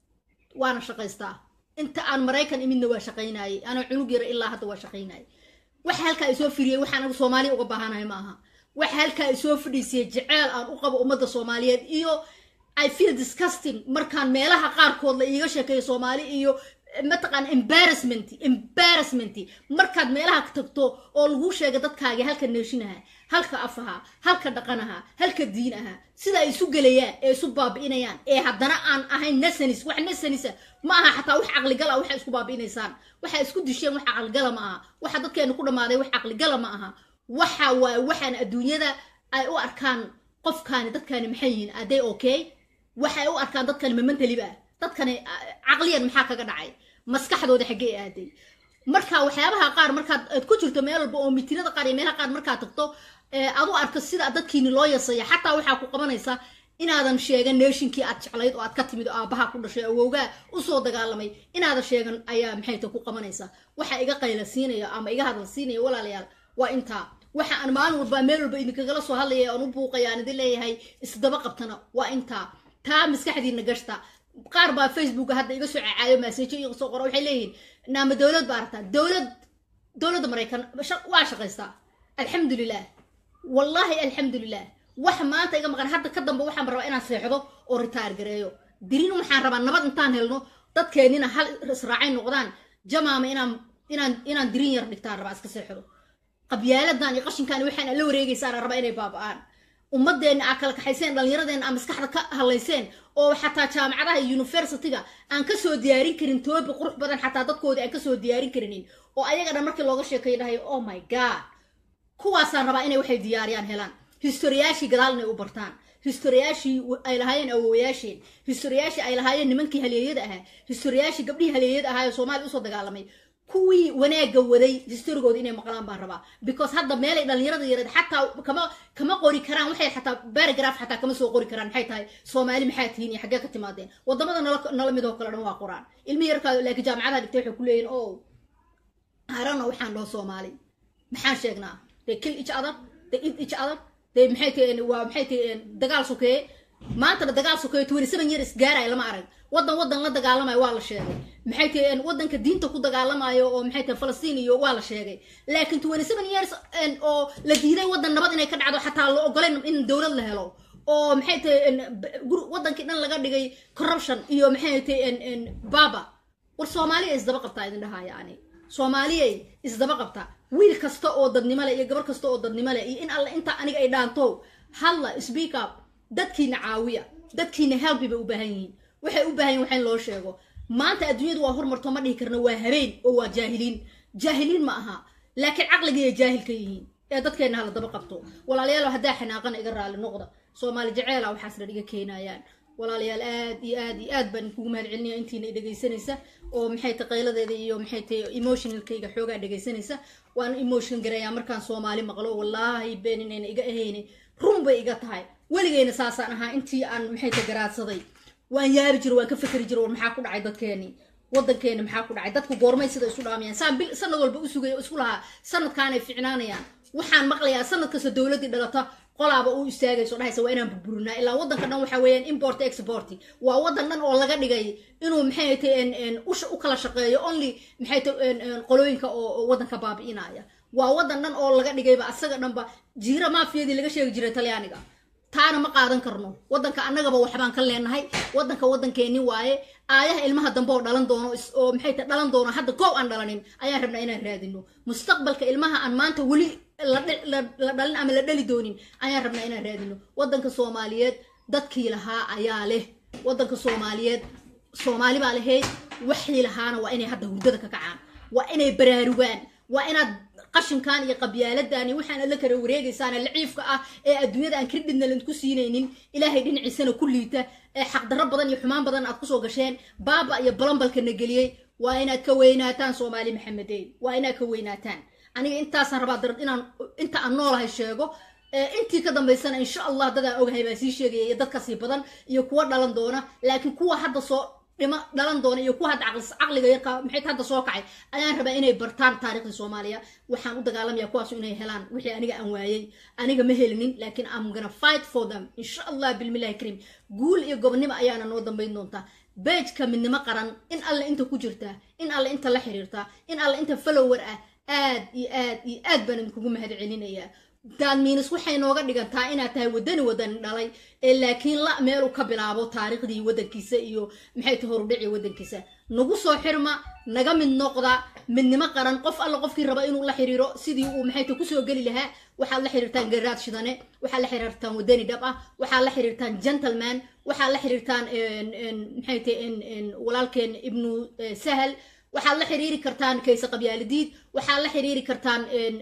waana shaqaystaa inta aan maraykan imidna waa shaqaynayay anaa cunug yara ilaa hadda waa shaqaynayay waxa halkaa isoo firiyey waxaan anigu soomaaliya uga baahanahay ma aha waxa halkaa isoo fadhiisiyey jeceel aan u qabo ummadda soomaaliyeed iyo i feel disgusting markaan meelaha qaarkood la iiga sheekeeyo soomaali iyo mataqaan embarrassment embarrassment markaad meelaha tagto oo lagu sheega dadkaagi halka neeshinaha halka afaha halka dhaqanaha halka diin aha sida ay isu gelayaan ee isu baabi'inayaan ee haddana aan ahayn nasanis wax nasanisa ma aha xataa wax caqligala waxay isku baabi'inaysaan waxay isku disheen wax caqligala ma aha waxa dadkeenu ku dhammaaday wax caqligala ma aha waxa waaye waxaan adduunyada ay u arkaan qofkaani dadkaani maxay yihiin aday okay waxay u arkaan dadkani mamantaliba ah dadkani caqliyan maxaa kaga dhacay maskaxdooda xaggee aaday marka waxyaabaha qaar markaad aad ku jirto meel walba oo mitinada qaar iyo meelaha qaar markaad tagto aad u arko sida dadkiini loo yasaya xataa waxaa ku qabanaysa inaadan sheegan neeshinkii aad jeclayd oo aad ka timid oo aabaha ku dhashay awowgaa usoo dagaalamay inaadan sheegan ayaa maxayta ku qabanaysa waxa iga qayla siinaya ama iga hadal siinaya walaalayaal waa intaa waxa aan maalin walba meel walba idinkagala soo hadlaya aan u buuqaya aan idin leeyahay isdaba qabtana waa intaa taa maskaxdiina gashta qaar baa facebooka hadda iga soo cacaayo maasejo iga soo qora waxay leeyihiin naama dowlad baa aragtaa dowlad dowladda maraykan waa shaqaystaa alxamdulilah wallaahi alxamdulilah wax maanta iga maqan hadda ka dambe waxaan rabaa inaan seexdo oo ritaar gareeyo dirin waxaan rabaa nabad intaan helno dadkeennina hal israacay noqdaan jamaama inaan inaan inaan dirin yar dhigtaan rabaa iska seexdo qabyaaladan iyo qashinkan waxaan la wareegaysaan rabaa inay baaba'aan ummadeenna aa kala kaxayseen dhallinyaradeenna aa maskaxda ka hadlayseen oo xataa jaamacadaha iyo universityga aan kasoo diyaarin karin toobi qurux badan xataa dadkoodii aan kasoo diyaarin karinin oo ayaga dhan markii looga sheekayo dhahay oh my god kuwaasaan rabaa inay waxay diyaariyaan helaan historiyaashii gadaal inay u bartaan historiyaashii ay lahaayeen awowayaasheen historiyaashii ay lahaayeen nimankii haleeyada ahaa historiyaashii gabdhihii haleeyada ahaa ee soomaaliya usoo dagaalamay kuwii wanaagga waday historigooda inay maqlaan baan rabaa because hadda meelay dhallinyarada yareed xataa kama kama qori karaan waxay xataa baragraph xataa kama soo qori karaan maxay tahay soomaali maxaa tihiin iyo xaggee ka timaadeen wadamada nala nala mid oo kale dhan waa qoraan ilmi yarkaa laakiin jaamacadaha dhigtay waxay ku leeyihin o harana waxaan dhaho soomaali maxaan sheegnaa they kill each other they eat each other they maxay taheen waa maxay taheen dagaal sokeeye maantana dagaal sokeeye twenty seven years gaaraya lama arag waddan waddan la dagaalamayo waa la sheegay maxay taheen waddanka diinta ku dagaalamayo oo maxay tahay falastiin iyo waa la sheegay laakiin twenty seven years oo la diiday waddan nabad inay ka dhacdo xataa la ogoleen in dowlad la helo oo maxay tahay wadankii dhan laga dhigay corruption iyo maxay tahay baba war soomaaliya isdaba qabtaa idin dhahaa yani soomaaliyay isdaba qabtaa wiil kasta oo dadnimo leh iyo gabar kasta oo dadnimo leh iyo in alla inta aniga ay dhaanto hadla speak up dadkiina caawiya dadkiina helbi bay u baahan yihiin waxay u baahan yihin waxa in loo sheego maanta adduunyadu waa hormarto ma dhihi karna waa habeen oo waa jaahiliin jaahiliin ma aha laakiin caqligay jaahil ka yihiin ee dadkeenna hala daba qabto walaalayaal haddaa xanaaqana iga raali noqda soomaali jaceela waxaas dhan iga keenayaan walaalayaal aad iyo aad iyo aad baan kugu mahad celinaya intiina dhegaysanaysa oo maxay tahay qayladeeda iyo maxay tahay emotionalkayga xoogaa dhegaysanaysa waan emotion garayaa markaan soomaali maqlo wallaahi been inayna iga ahayni run bay iga tahay weligeyna saasaan ahaa intii aan maxay tahay garaadsaday waan yaabi jiro waan ka fakeri jiro war maxaa ku dhacay dadkeeni wadankeena maxaa ku dhacay dadku goormay sida isu dhaamayaan saan bil sanad walba u sugaya isku lahaa sanadkaanay ficnaanayaan waxaan maqlayaa sanad kasta dowladdii dhalata qolaaba u istaagayso dhahaysa waa inaan burburinaa ilaa wadanka dhan waxaa weeyaan import export waa wadan dhan oo laga dhigay inuu maxay tahay usha u kala shaqeeyo only maxay tahay qolooyinka oo wadanka baabi'inaya waa wadan dhan oo laga dhigayba asaga dhanba jiira maafiyadii laga sheegi jiray talyaaniga taana ma qaadan karno wadanka annagaba waxbaan ka leenahay wadanka wadankeeni waaye aayaha ilmaha dambe oo dhalan doono oo maxay tahay dhalan doono hadda koow aan dhalanin ayaan rabnaa inaan raadino mustaqbalka ilmaha aan maanta weli la dhalin ama la dhali doonin ayaan rabnaa inaan raadino wadanka soomaaliyeed dadkii lahaa ayaa leh wadanka soomaaliyeed soomaali baa lahayd waxii lahaana waa inay hadda hurdada ka kacaan waa inay baraarugaan waa inaad qashinkan iyo qabyaaladan iyo waxaan la kala wareegaysaan laciifka ah ee adduunyada aan kreditna laydku siinaynin ilaahay dhinaciisana ku liita ee xaqdarro badan iyo xumaan badan aad kusoo gasheen baaba iyo balambalkana geliyey waa inaad ka weynaataan soomaali maxamedey waa inaad ka weynaataan aniga intaasaan rabaa darad inaan inta aan noolahay sheego intii ka dambaysana insha allah dadaan ogahay baan sii sheegaya iyo dad kasii badan iyo kuwa dhalan doona laakiin kuwa hadda soo dhima dhalan doona iyo kuwa hadda caqliga yarka maxay hadda soo kacay ayaan rabaa inay bartaan taariikhda soomaaliya waxaan u dagaalamaya kuwaasu inay helaan wixii aniga aan waayey aniga ma helinin laakiin am gonna fight for them insha allah bilmillahi kariim guul iyo gobonnimo ayaana noo dambayn doontaa beejka midnimo qaran in alle inta ku jirtaa in alle inta la xiriirtaa in alle inta follower ah aad iyo aad iyo aad baan idinkugu mahad celinayaa daadmiinis waxay nooga dhigantaa inaad tahay wadani wadani dhalay ee laakiin la meelu ka bilaabo taariikhdii wadankiisa iyo maxay tahay horudhicii wadankiisa nagu soo xirma naga mid noqda midnimo qaran qof alla qofkii raba inuu la xiriiro sidii uu maxay tahay kusoo geli lahaa waxaad la xiriirtaan garaad shidane waxaad la xiriirtaan wadani dhab ah waxaad la xiriirtaan gentleman waxaad la xiriirtaan maxay tahay walaalkeen ibnu sahal waxaad la xiriiri kartaan kayse qabyaalidiid waxaad la xiriiri kartaan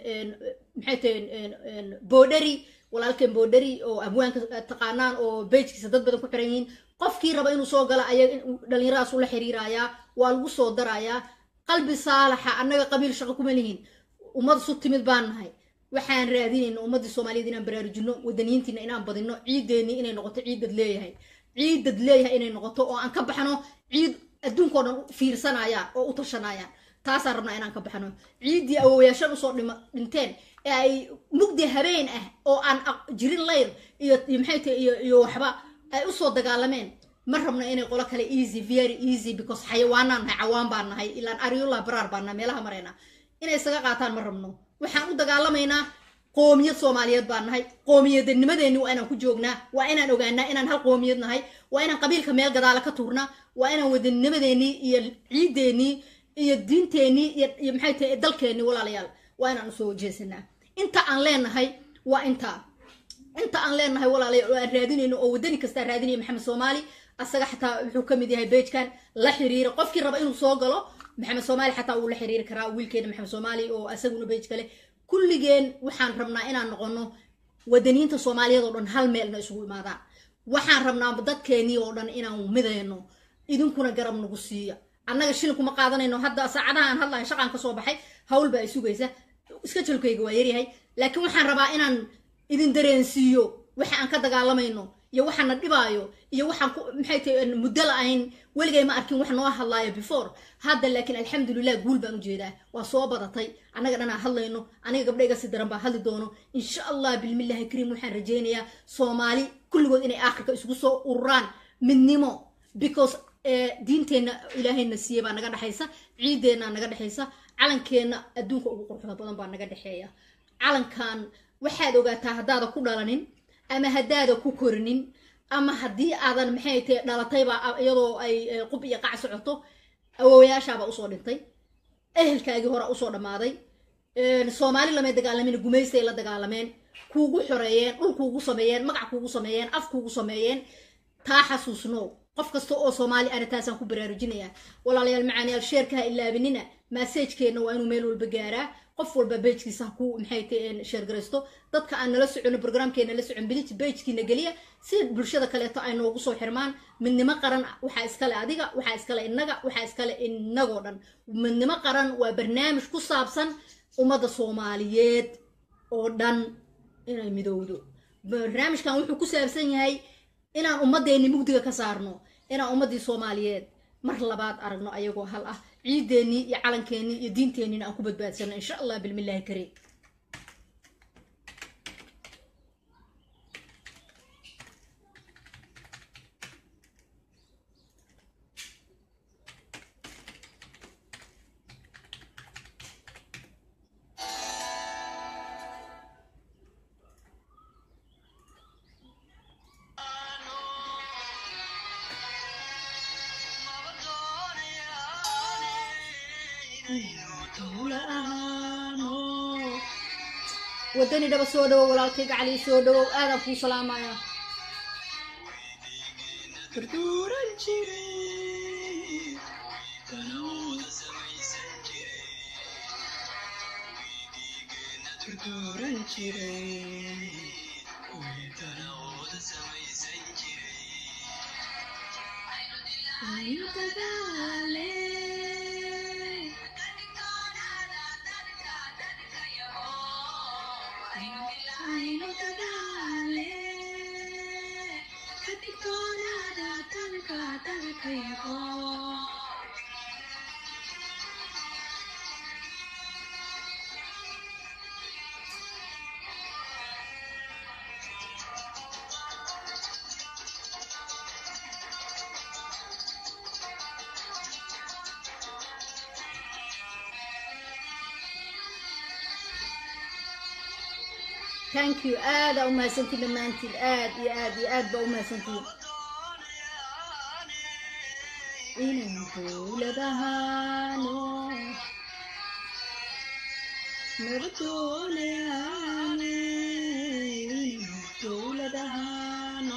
maxay tahay boodheri walaalkeen boodheri oo abwaanka taqaanaan oo bejkiisa dad badan ku xiran yihiin qofkii raba inuu soo gala ayaga dhalinyaradaas ula xiriirayaa waa lagu soo darayaa qalbi saalaxa annaga qabiil shaqo kuma lihiin ummad su timid baan nahay waxaan raadinayna ummaddii soomaaliyeed inaan baraarujino wadaniyiintiina inaan badino ciideennii inay noqoto ciidad leeyahay ciidad leeyahay inay noqoto oo aan ka baxno ciid adduunkao dhan fiirsanayaan oo u tashanayaan taasaan rabnaa inaan ka baxno ciiddii awowayaashan usoo dhinteen ee ay mugdi habeen ah oo aan jirin layr iyo maxay tahay iyo iyo waxba ay usoo dagaalameen ma rabno inay qolo kale easy very easy because xayawaanaan nahay cawaan baan nahay ilaan aryullah baraar baan nahay meelaha marayna inay isaga qaataan ma rabno waxaan u dagaalamaynaa qoomiyad soomaaliyeed baan nahay qoomiyadanimadeenni waa inaan ku joognaa waa inaan ogaanaa inaan hal qoomiyad nahay waa inaan qabiilka meel gadaala ka tuurnaa waa inaan wadanimadeennii iyo ciideennii iyo diinteennii iyo maxay tahay dalkeennii walaalayaal waa inaan usoo jeesanaa inta aan leenahay waa intaa inta aan leenahay walaalayaal oo aan raadinayno oo wadani kastaa raadinaya maxamed soomaali asaga xataa wuxuu ka mid yahay bejkan la xiriira qofkii raba inuu soo galo maxamed soomaali xataa wuu la xiriiri karaa wiilkeena maxamed soomaali oo asaguna bej kale kulligeen waxaan rabnaa inaan noqono wadaniyiinta soomaaliyeed oo dhan hal meelna isugu imaadaan waxaan rabnaa dadkeenii oo dhan inaan midayno idinkuna garab nagu siiya annaga shilin kuma qaadanayno hadda saacadaha aan hadlahay shaqaan kasoo baxay hawl baa isugaysa iska jalkayga waa yaryahay laakiin waxaan rabaa inaan idin dareensiiyo waxa aan ka dagaalamayno iyo waxaana dhibaayo iyo waxaan maxay tahay muddo la-ayn weligay ma arkin wax noo hadlaayo before hadda laakiin alxamdulilah guul baan ujeedaa waa soo badatay annaga dhanaa hadlayno aniga gabdhayga si daran baa hadli doono insha allah bilmillahi kariim waxaan rajaynayaa soomaali kulligood inay aakhirka isugu soo ururaan midnimo because diinteenna ilaahayna siiyey baa naga dhexaysa ciideenna naga dhexaysa calankeenna adduunka ugu quruxda badan baa naga dhexeeya calankan waxaad ogaataa haddaada ku dhalanin ama haddaada ku korinin ama haddii aadan maxay tahay dhalatayba iyadoo ay qub iyo qac socoto awowayaashaabaa usoo dhintay ehelkaagii hore usoo dhammaaday soomaali lamay dagaalamin gumaystay la dagaalameen kuugu xoreeyeen dhul kuugu sameeyeen magac kuugu sameeyeen af kuugu sameeyeen taa xasuusno qof kasta oo soomaali ana taasaan ku baraarujinayaa walaalayaal macaaniyaal sheerka ha ilaabinina massajkeenna waa inuu meel walba gaaraa qof walba bejkiisa ha ku maxay tahay sheergaraysto dadka aan nala socono programkeena la socon bilit bejkiina geliya si bulshada kaleeto ay noogu soo xirmaan midnimo qaran waxaa iskale adiga waxaa iskale innaga waxaa iskale innagoo dhan midnimo qaran waa barnaamij ku saabsan ummadda soomaaliyeed oo dhan inay midowdo barnaamijkan wuxuu ku saabsan yahay inaan ummadeenni mugdiga ka saarno inaan ummaddii soomaaliyeed mar labaad aragno ayagoo hal ah ciideennii iyo calankeenii iyo diinteenniina aan ku badbaadsano insha allah bilmillaahi kariim wadani dhaba soo dhawow walaalkayga cali soo dhawow aadaan kuu salaamaya durduuran jiray durduuran jiray aynu dagaalee aynu dagaalee ka digtoonaada dalka dalkayago thank you aada u mahadsantiin dhammaantiin aad iyo aad iyo aad baa u mahadsantiin inaan dowladahaano nabadooleyaane inaan dowladahaano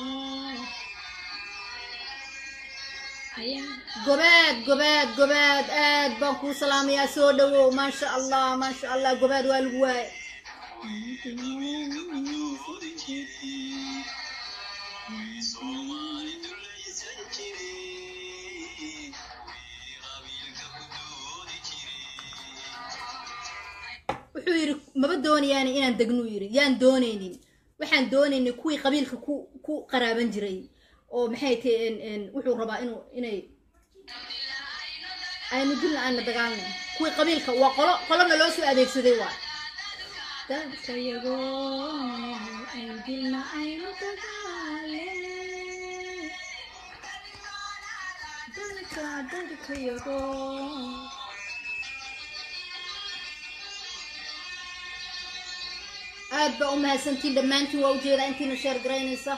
gobaad gobaad gobaad aad baan kuu salaamayaa soo dhawow maasha allah maasha allah gobaad waa lagu waaye wuxuu yidhi maba doonayaan inaan degnuu yidhi yaan doonaynin waxaan doonaynay kuwii qabiilka ku ku qaraaban jiray oo maxay tahay wuxuu rabaa inuu inay aynu dilna aana dagaalnay kuwii qabiilka waa qolo qolona loo soo adeegsaday waa dadkayago aynu dilna aynu dagaale dalka dadkayago aad baa u mahadsantiin dhammaantiin waa ujeedaa intiina sheer garaynaysa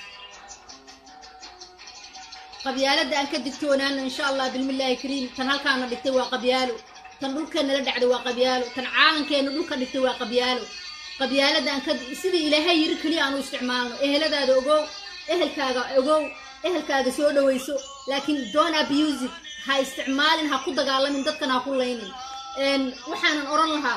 qabyaaladda aan ka digtoonaano insha allah bilmillaahi kariim tan halkaana dhigtay waa qabyaalo tan dhulkeena la dhacday waa qabyaalo tan caalankeena dhulka dhigtay waa qabyaalo qabyaaladda aan ka sidii ilaahay yiri keliya aanu isticmaalno eheladaada ogow ehelkaaga ogow ehelkaaga soo dhawayso laakiin don't abuse it ha isticmaalin ha ku dagaalamin dadkan ha ku laynin waxaanan oran lahaa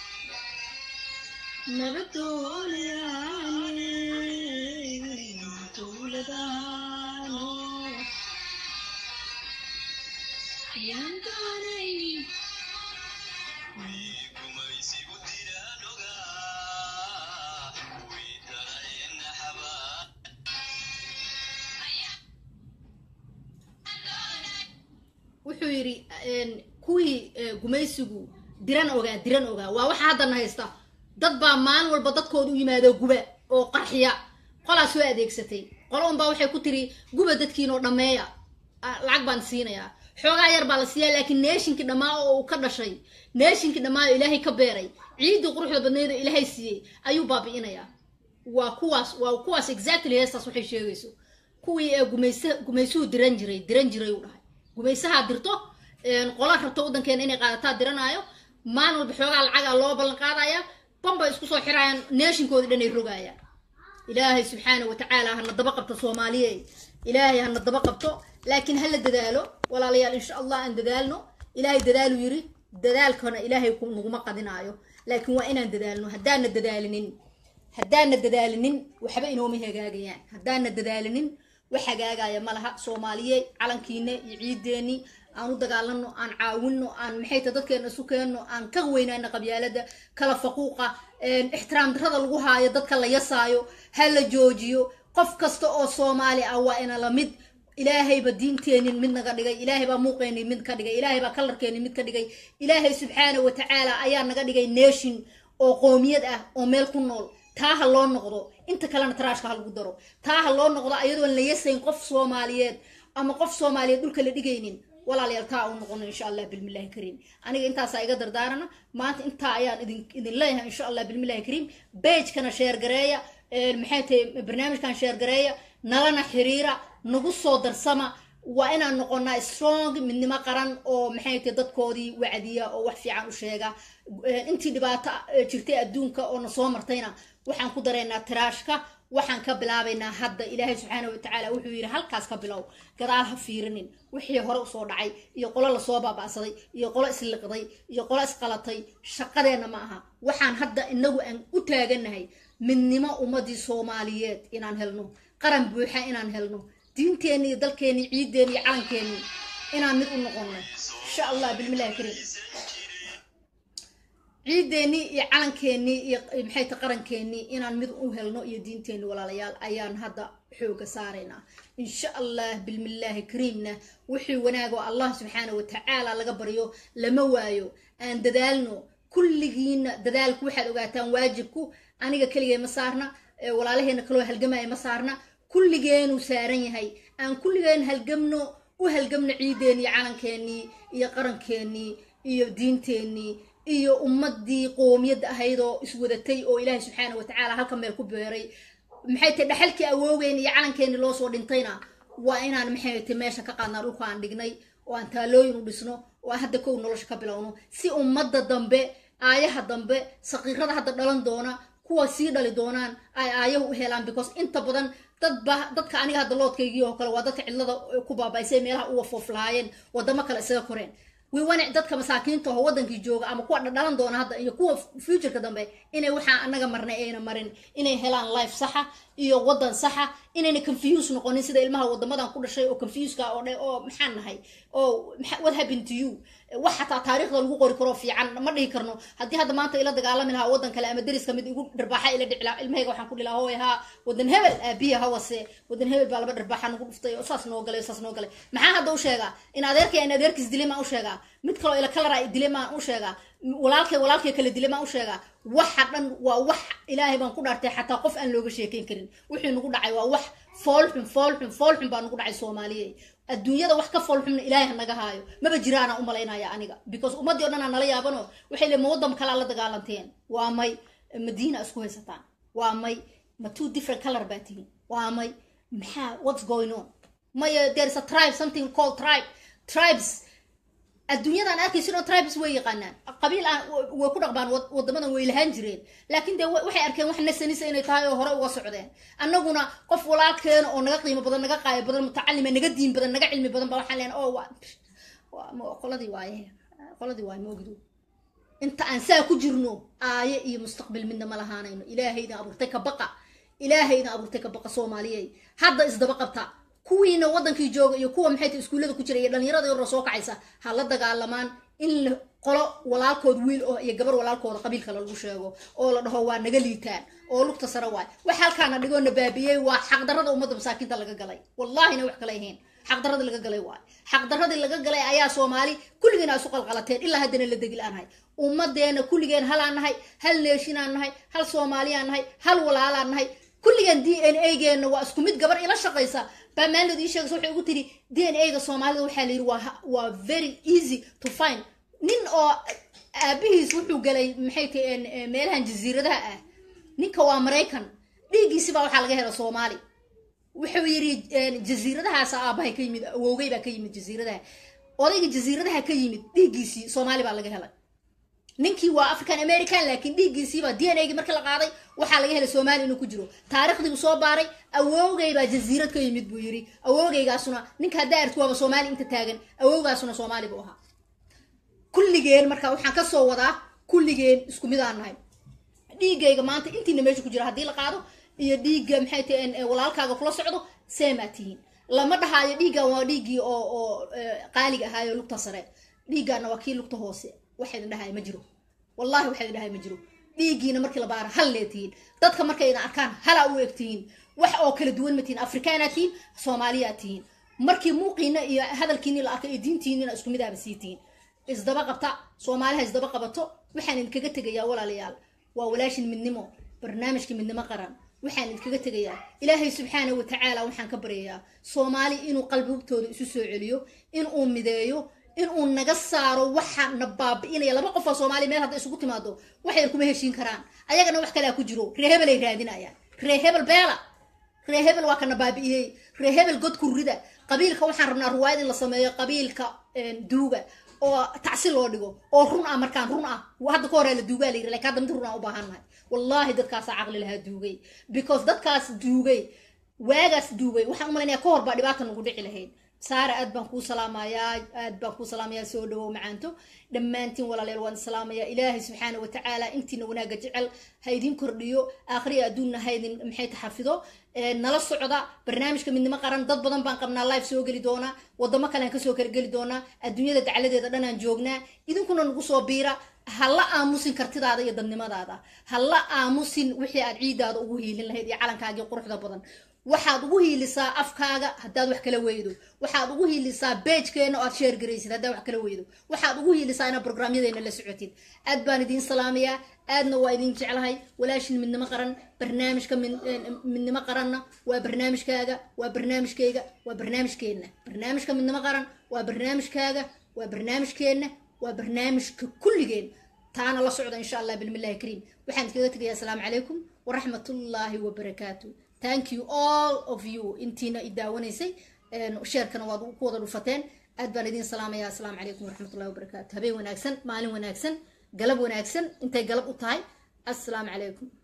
nabadoolayaane dowladaano ayaan doonay wuxuu yidhi kuwii gumaysigu diran ogaa diran ogaa waa waxa haddana haysta dad baa maalin walba dadkooda u yimaado guba oo qarxiya qolaa soo adeegsatay qolo unbaa waxay ku tiri guba dadkiinoo dhammeeya lacag baan siinayaa xoogaa yar baa la siiyaa laakiin neeshinkii dhammaa oo uu ka dhashay neeshinkii dhammaa oo ilaahay ka beeray ciiddii quruxda badneyd oo ilaahay siiyey ayuu baabi'inayaa waa kuwaas waa kuwaas exactly heestaas waxay sheegayso kuwii ee gumaysa gumaysuhu diran jiray diran jiray uu dhahay gumaysahaa dirto qola rabto waddankeena inay qaadataa diranaayo maalin walba xoogaa lacagaa loo ballan qaadaya bambay isku soo xirayaan neeshinkoodii dhan ay rogaayaan ilaahay subxaana wa tacaala hana daba qabto soomaaliye ilaahay hana daba qabto laakiin hala dadaalo walaalayaal insha allah aan dadaalno ilaahay dadaalu yiri dadaalkana ilaahay naguma qadinaayo laakiin waa inaan dadaalno haddaana dadaalinin haddaana dadaalinin waxba inooma hagaagayaan haddaana dadaalinin wax hagaagaya ma laha soomaaliye calankiina iyo ciideeni aan u dagaalano aan caawino aan maxay ta dadkeena isu keenno aan ka weynayno qabyaalada kala faquuqa ixtiraam darrada lagu haayo dadka la yasaayo ha la joojiyo qof kasta oo soomaali ah waa ina la mid ilaahayba diinteenin mid naga dhigay ilaahay baa muuqeenin mid ka dhigay ilaahay baa kalarkeenin mid ka dhigay ilaahay subxaana wa tacaala ayaa naga dhigay nation oo qoomiyad ah oo meel ku nool taa ha loo noqdo inta kalena taraashka ha lagu daro taa ha loo noqdo ayadoon la yasayn qof soomaaliyeed ama qof soomaaliyeed dhulka la dhigaynin walaalayaal taa u noqono insha allah bilmillahi kariim aniga intaasaa iga dardaarana maanta intaa ayaan idin idin leeyahay insha allah bilmillahi kariim bagekana sheergareeya maxay tahay barnaamijkan sheergareeya nalana xiriira nagu soo darsama waa inaan noqonaa strong midnimo qaran oo maxay tahay dadkoodii wacdiya oo wax fiican u sheega intii dhibaato jirtay adduunka oo na soo martayna waxaan ku dareynaa tiraashka waxaan ka bilaabaynaa hadda ilaahay subxaana watacaala wuxuu yidhi halkaas ka bilow gadaal ha fiirinin wixii hore usoo dhacay iyo qolo lasoo baaba'saday iyo qolo isliqday iyo qolo isqalatay shaqadeenna ma aha waxaan hadda inagu aan u taaganahay midnimo ummadii soomaaliyeed inaan helno qaran buuxa inaan helno diinteenni iyo dalkeenni ciiddeenni iyo calankeenni inaan mid u noqono insha allah bilmillahi kariim ciideennii iyo calankeenii iyo maxay ta qarankeenii inaan mid u helno iyo diinteenni walaalayaal ayaan hadda xooga saaraynaa insha allah bilmillaahi kariimna wixii wanaag oo allah subxaana wa tacaala laga baryo lama waayo aan dadaalno kulligiina dadaalku waxaad ogaataan waajibku aniga keligee ma saarna walaalaheena kaloo halgamaya ma saarna kulligeenuu saaran yahay aan kulligeen halgamno u halgamno ciideennii calankeenii iyo qarankeenii iyo diinteenii iyo ummadii qoomiyadda ahayd oo iswadatay oo ilaahay subxaana wa tacaala halka meel ku beeray maxay tahay dhaxalkii awoogeeni iyo calankeeni loo soo dhintayna waa inaan maxay tahay meesha ka qaadnaa dhulka aan dhignay oo aan taalooyin u dhisno oo aan hadda kow nolosha ka bilowno si ummadda dambe aayaha dambe saqiirada hadda dhalan doona kuwa sii dhali doonaan ay aayahu u helaan because inta badan dadba dadka aniga hadda loodkaygii oo kale waa dadka cidlada ku baabaysay meelaha uwa fooflaayeen wadamo kale isaga koreen wiwanac dadka masaakiinta oo wadankii jooga ama kuwa dhalan doona hadda iyo kuwa futureka dambe inay waxaa anaga marnay ayna marin inay helaan life saxa iyo wadan saxa inayna confuse noqonin sida ilmaha wadamadan ku dhashay oo confuseka oo dhe oo maxaan nahay oo what happened to you wax xataa taariikhda lagu qori karo fiican ma dhihi karno haddii hadda maanta ila dagaalami lahaa wadan kale ama deriska mid igu dharbaaxa ila dhici lahaa ilmahayga waxaan ku dhihi lahaa hooy haa wadan hebel aabiya hawase wadan hebel baa laba dharbaaxa nagu dhuftay oo saas noo galay saas noo galay maxaa hadda u sheegaa in adeerkay in adeerkiis dilay maan u sheegaa mid kaloo ila kalara dilay maan u sheegaa walaalkay walaalkay kala dilay maan u sheegaa waxa dhan waa wax ilaahay baan ku dhaartay xataa qof aan looga sheekeyn karin wixii nagu dhacay waa wax foolxun foolxun foolxun baa nagu dhacay soomaaliya adduunyada wax ka foolxunna ilaahay ha naga haayo maba jiraana u malaynaya aniga because ummaddii o dhan aa nala yaabano waxay le ma waddan kalaa la dagaalanteen waa may madiina isku haysataan waa may ma two different color baa tihin waa may maxaa what's going on maya there is a tribe something called tribe tribes adduunyadan arkaysin oo tribes way yaqaanaan qabiil aan way ku dhaqbaan wadamadan way lahaan jireen laakiin dee waxay arkeen wax nasanisa inay tahay oo hore uga socdeen annaguna qof walaalkeena oo naga qiimo badan naga qaayo badan mutacalima naga diin badan naga cilmi badan ba waxaan leenahay oo waa qoladii waaye qoladii waaye moogdu inta aan saa ku jirno aaye iyo mustaqbal midna ma lahaanayno ilaahaydan abuurtay ka baqa ilaahaydan abuurtay ka baqa soomaaliyey hadda isdaba qabta kuwiina wadankii jooga iyo kuwa maxay tahay iskuullada ku jira iyo dhalinyarada yaroo soo kacaysa ha la dagaalamaan in la qolo walaalkood wiil oo iyo gabar walaalkooda qabiilka lagu sheego oo la dhaho waa naga liitaan oo lugta sare waay wax halkaana dhigoo na baabiyey waa xaqdarrada ummadda masaakiinta laga galay wallahina wax kale ahayn xaqdarradii laga galay waay xaqdarradii laga galay ayaa soomaali kulligiina isu qalqalateen ilaa haddana la degil aan nahay ummadeena kulligeen halaan nahay hal neeshinaan nahay hal soomaaliyaan nahay hal walaalaan nahay kulligeen d n a geena waa isku mid gabar ila shaqaysa baa maalinood ii sheegaysa waxay ugu tiri d n a ga soomaalida waxaa la yidhi waa waa very easy to find nin oo aabihiis wuxuu galay maxay tahay meelahan jasiiradaha ah ninka waa maraykan dhiiggiisi baa waxaa laga hela soomaali wuxuu yidhi jasiiradahaas aabahay ka yimid awowgay baa ka yimid jasiiradaha odayga jasiiradaha ka yimid dhiiggiisii soomaali baa laga helay ninkii waa african american laakiin dhiiggiisiiba d n a gii markii la qaaday waxaa laga helay soomaali inuu ku jiro taariikhdii buu soo baaray awowgay baa jasiirad ka yimid buu yidhi awowgaygaasuna ninka haddaa arki waaba soomaali inta taagan awowgaasuna soomaali buu ahaa kulli kulligeen marka waxaan kasoo wadaa kulligeen isku mid aan nahay dhiigayga maanta intiina meesha ku jira haddii la qaado iyo dhiigga maxay tahay walaalkaaga kula socdo seemaa tihiin lama dhahaayo dhiiggan waa dhiiggii oo oo qaaliga ahaayo lugta sare dhiiggaana waa kii lugta hoose waxaydin dhahay ma jiro wallahi waxaydin dhahay ma jiro dhiiggiina markii la baara hal lee tihiin dadka markayna arkaan halaa u eg tihiin wax oo kala duwan ma tihiin afrikaanaa tihiin soomaaliyaa tihiin markii muuqiina iyo hadalkiini la arkay iyo diintiinina isku midaaba sii tihiin isdaba qabta soomaaliha isdaba qabato waxaan idinkaga tegayaa walaalayaal waa walaashin midnimo barnaamijka midnimo qaran waxaan idinkaga tegayaa ilaahay subxaana wa tacaala waxaan ka baryayaa soomaali inuu qalbigtooda isu soo celiyo inuu mideeyo inuu naga saaro waxa na baabi'inaya laba qof oo soomaaliya meel hadda isugu timaado waxay kuma heshiin karaan ayagana wax kalea ku jiro ree hebel ay raadinayaan ree hebel beela ree hebel waa kana baabi'iyey ree hebel godku rida qabiilka waxaan rabnaa ruwaayad in la sameeyo qabiilka duuga oo tacsi loo dhigo oo run ah markaan run ah hadda ka horaa la duugaa la yiri lakin hadda mid run aan u baahannahay wallahi dadkaasaa caqli lahaa duugay because dadkaas duugay waagaas duugay waxaan u malaynayaa ka hor baa dhibaata nagu dhici lahayd saara aad baan kuu salaamayaa aad baan kuu salaamayaa soo dhawow macaanto dhammaantiin walaaleel waan salaamayaa ilaahay subxaana watacaala intiina wanaaga jecel ha idin kordhiyo aakhriya adduunna ha idin maxay taxafido nala socda barnaamijka midnimo qaran dad badan baan qabnaa live soo geli doonaa wadamo kalean kasoo kala geli doonaa adduunyada dacladeeda dhanaan joognaa idinkuna nagu soo biira ha la aamusin kartidaada iyo dadnimadaada ha la aamusin wixii aad ciidaada ugu hiilin lahayd iyo calankaagii quruxda badan waxaad ugu hiilisaa afkaaga haddaad wax kala weydo waxaad ugu hiilisaa beejkeena oo aad sheer garaysid haddaad wax kala weydo waxaad ugu hiilisaa inaad brograamyadeena la socotid aad baan idiin salaamayaa aadna waa idin jeclahay walaashin midnimo qaran barnaamijka midnimo qaranna waa barnaamijkaaga waa barnaamijkayga waa barnaamijkeenna barnaamijka midnimo qaran waa barnaamijkaaga waa barnaamijkeenna waa barnaamijka kulligeen taana la socda insha allah bilmillahi kariim waxaan iskaga tegayaa asalaamu calaykum waraxmatullaahi wabarakaatu thank you all of you intiina i daawanaysay sheerkana waad ku wada dhufateen aad baan idiin salaamaya asalaamu calaykum waraxmatullahi wabarakaatu habeen wanaagsan maalin wanaagsan galab wanaagsan intay galab u tahay assalaamu calaykum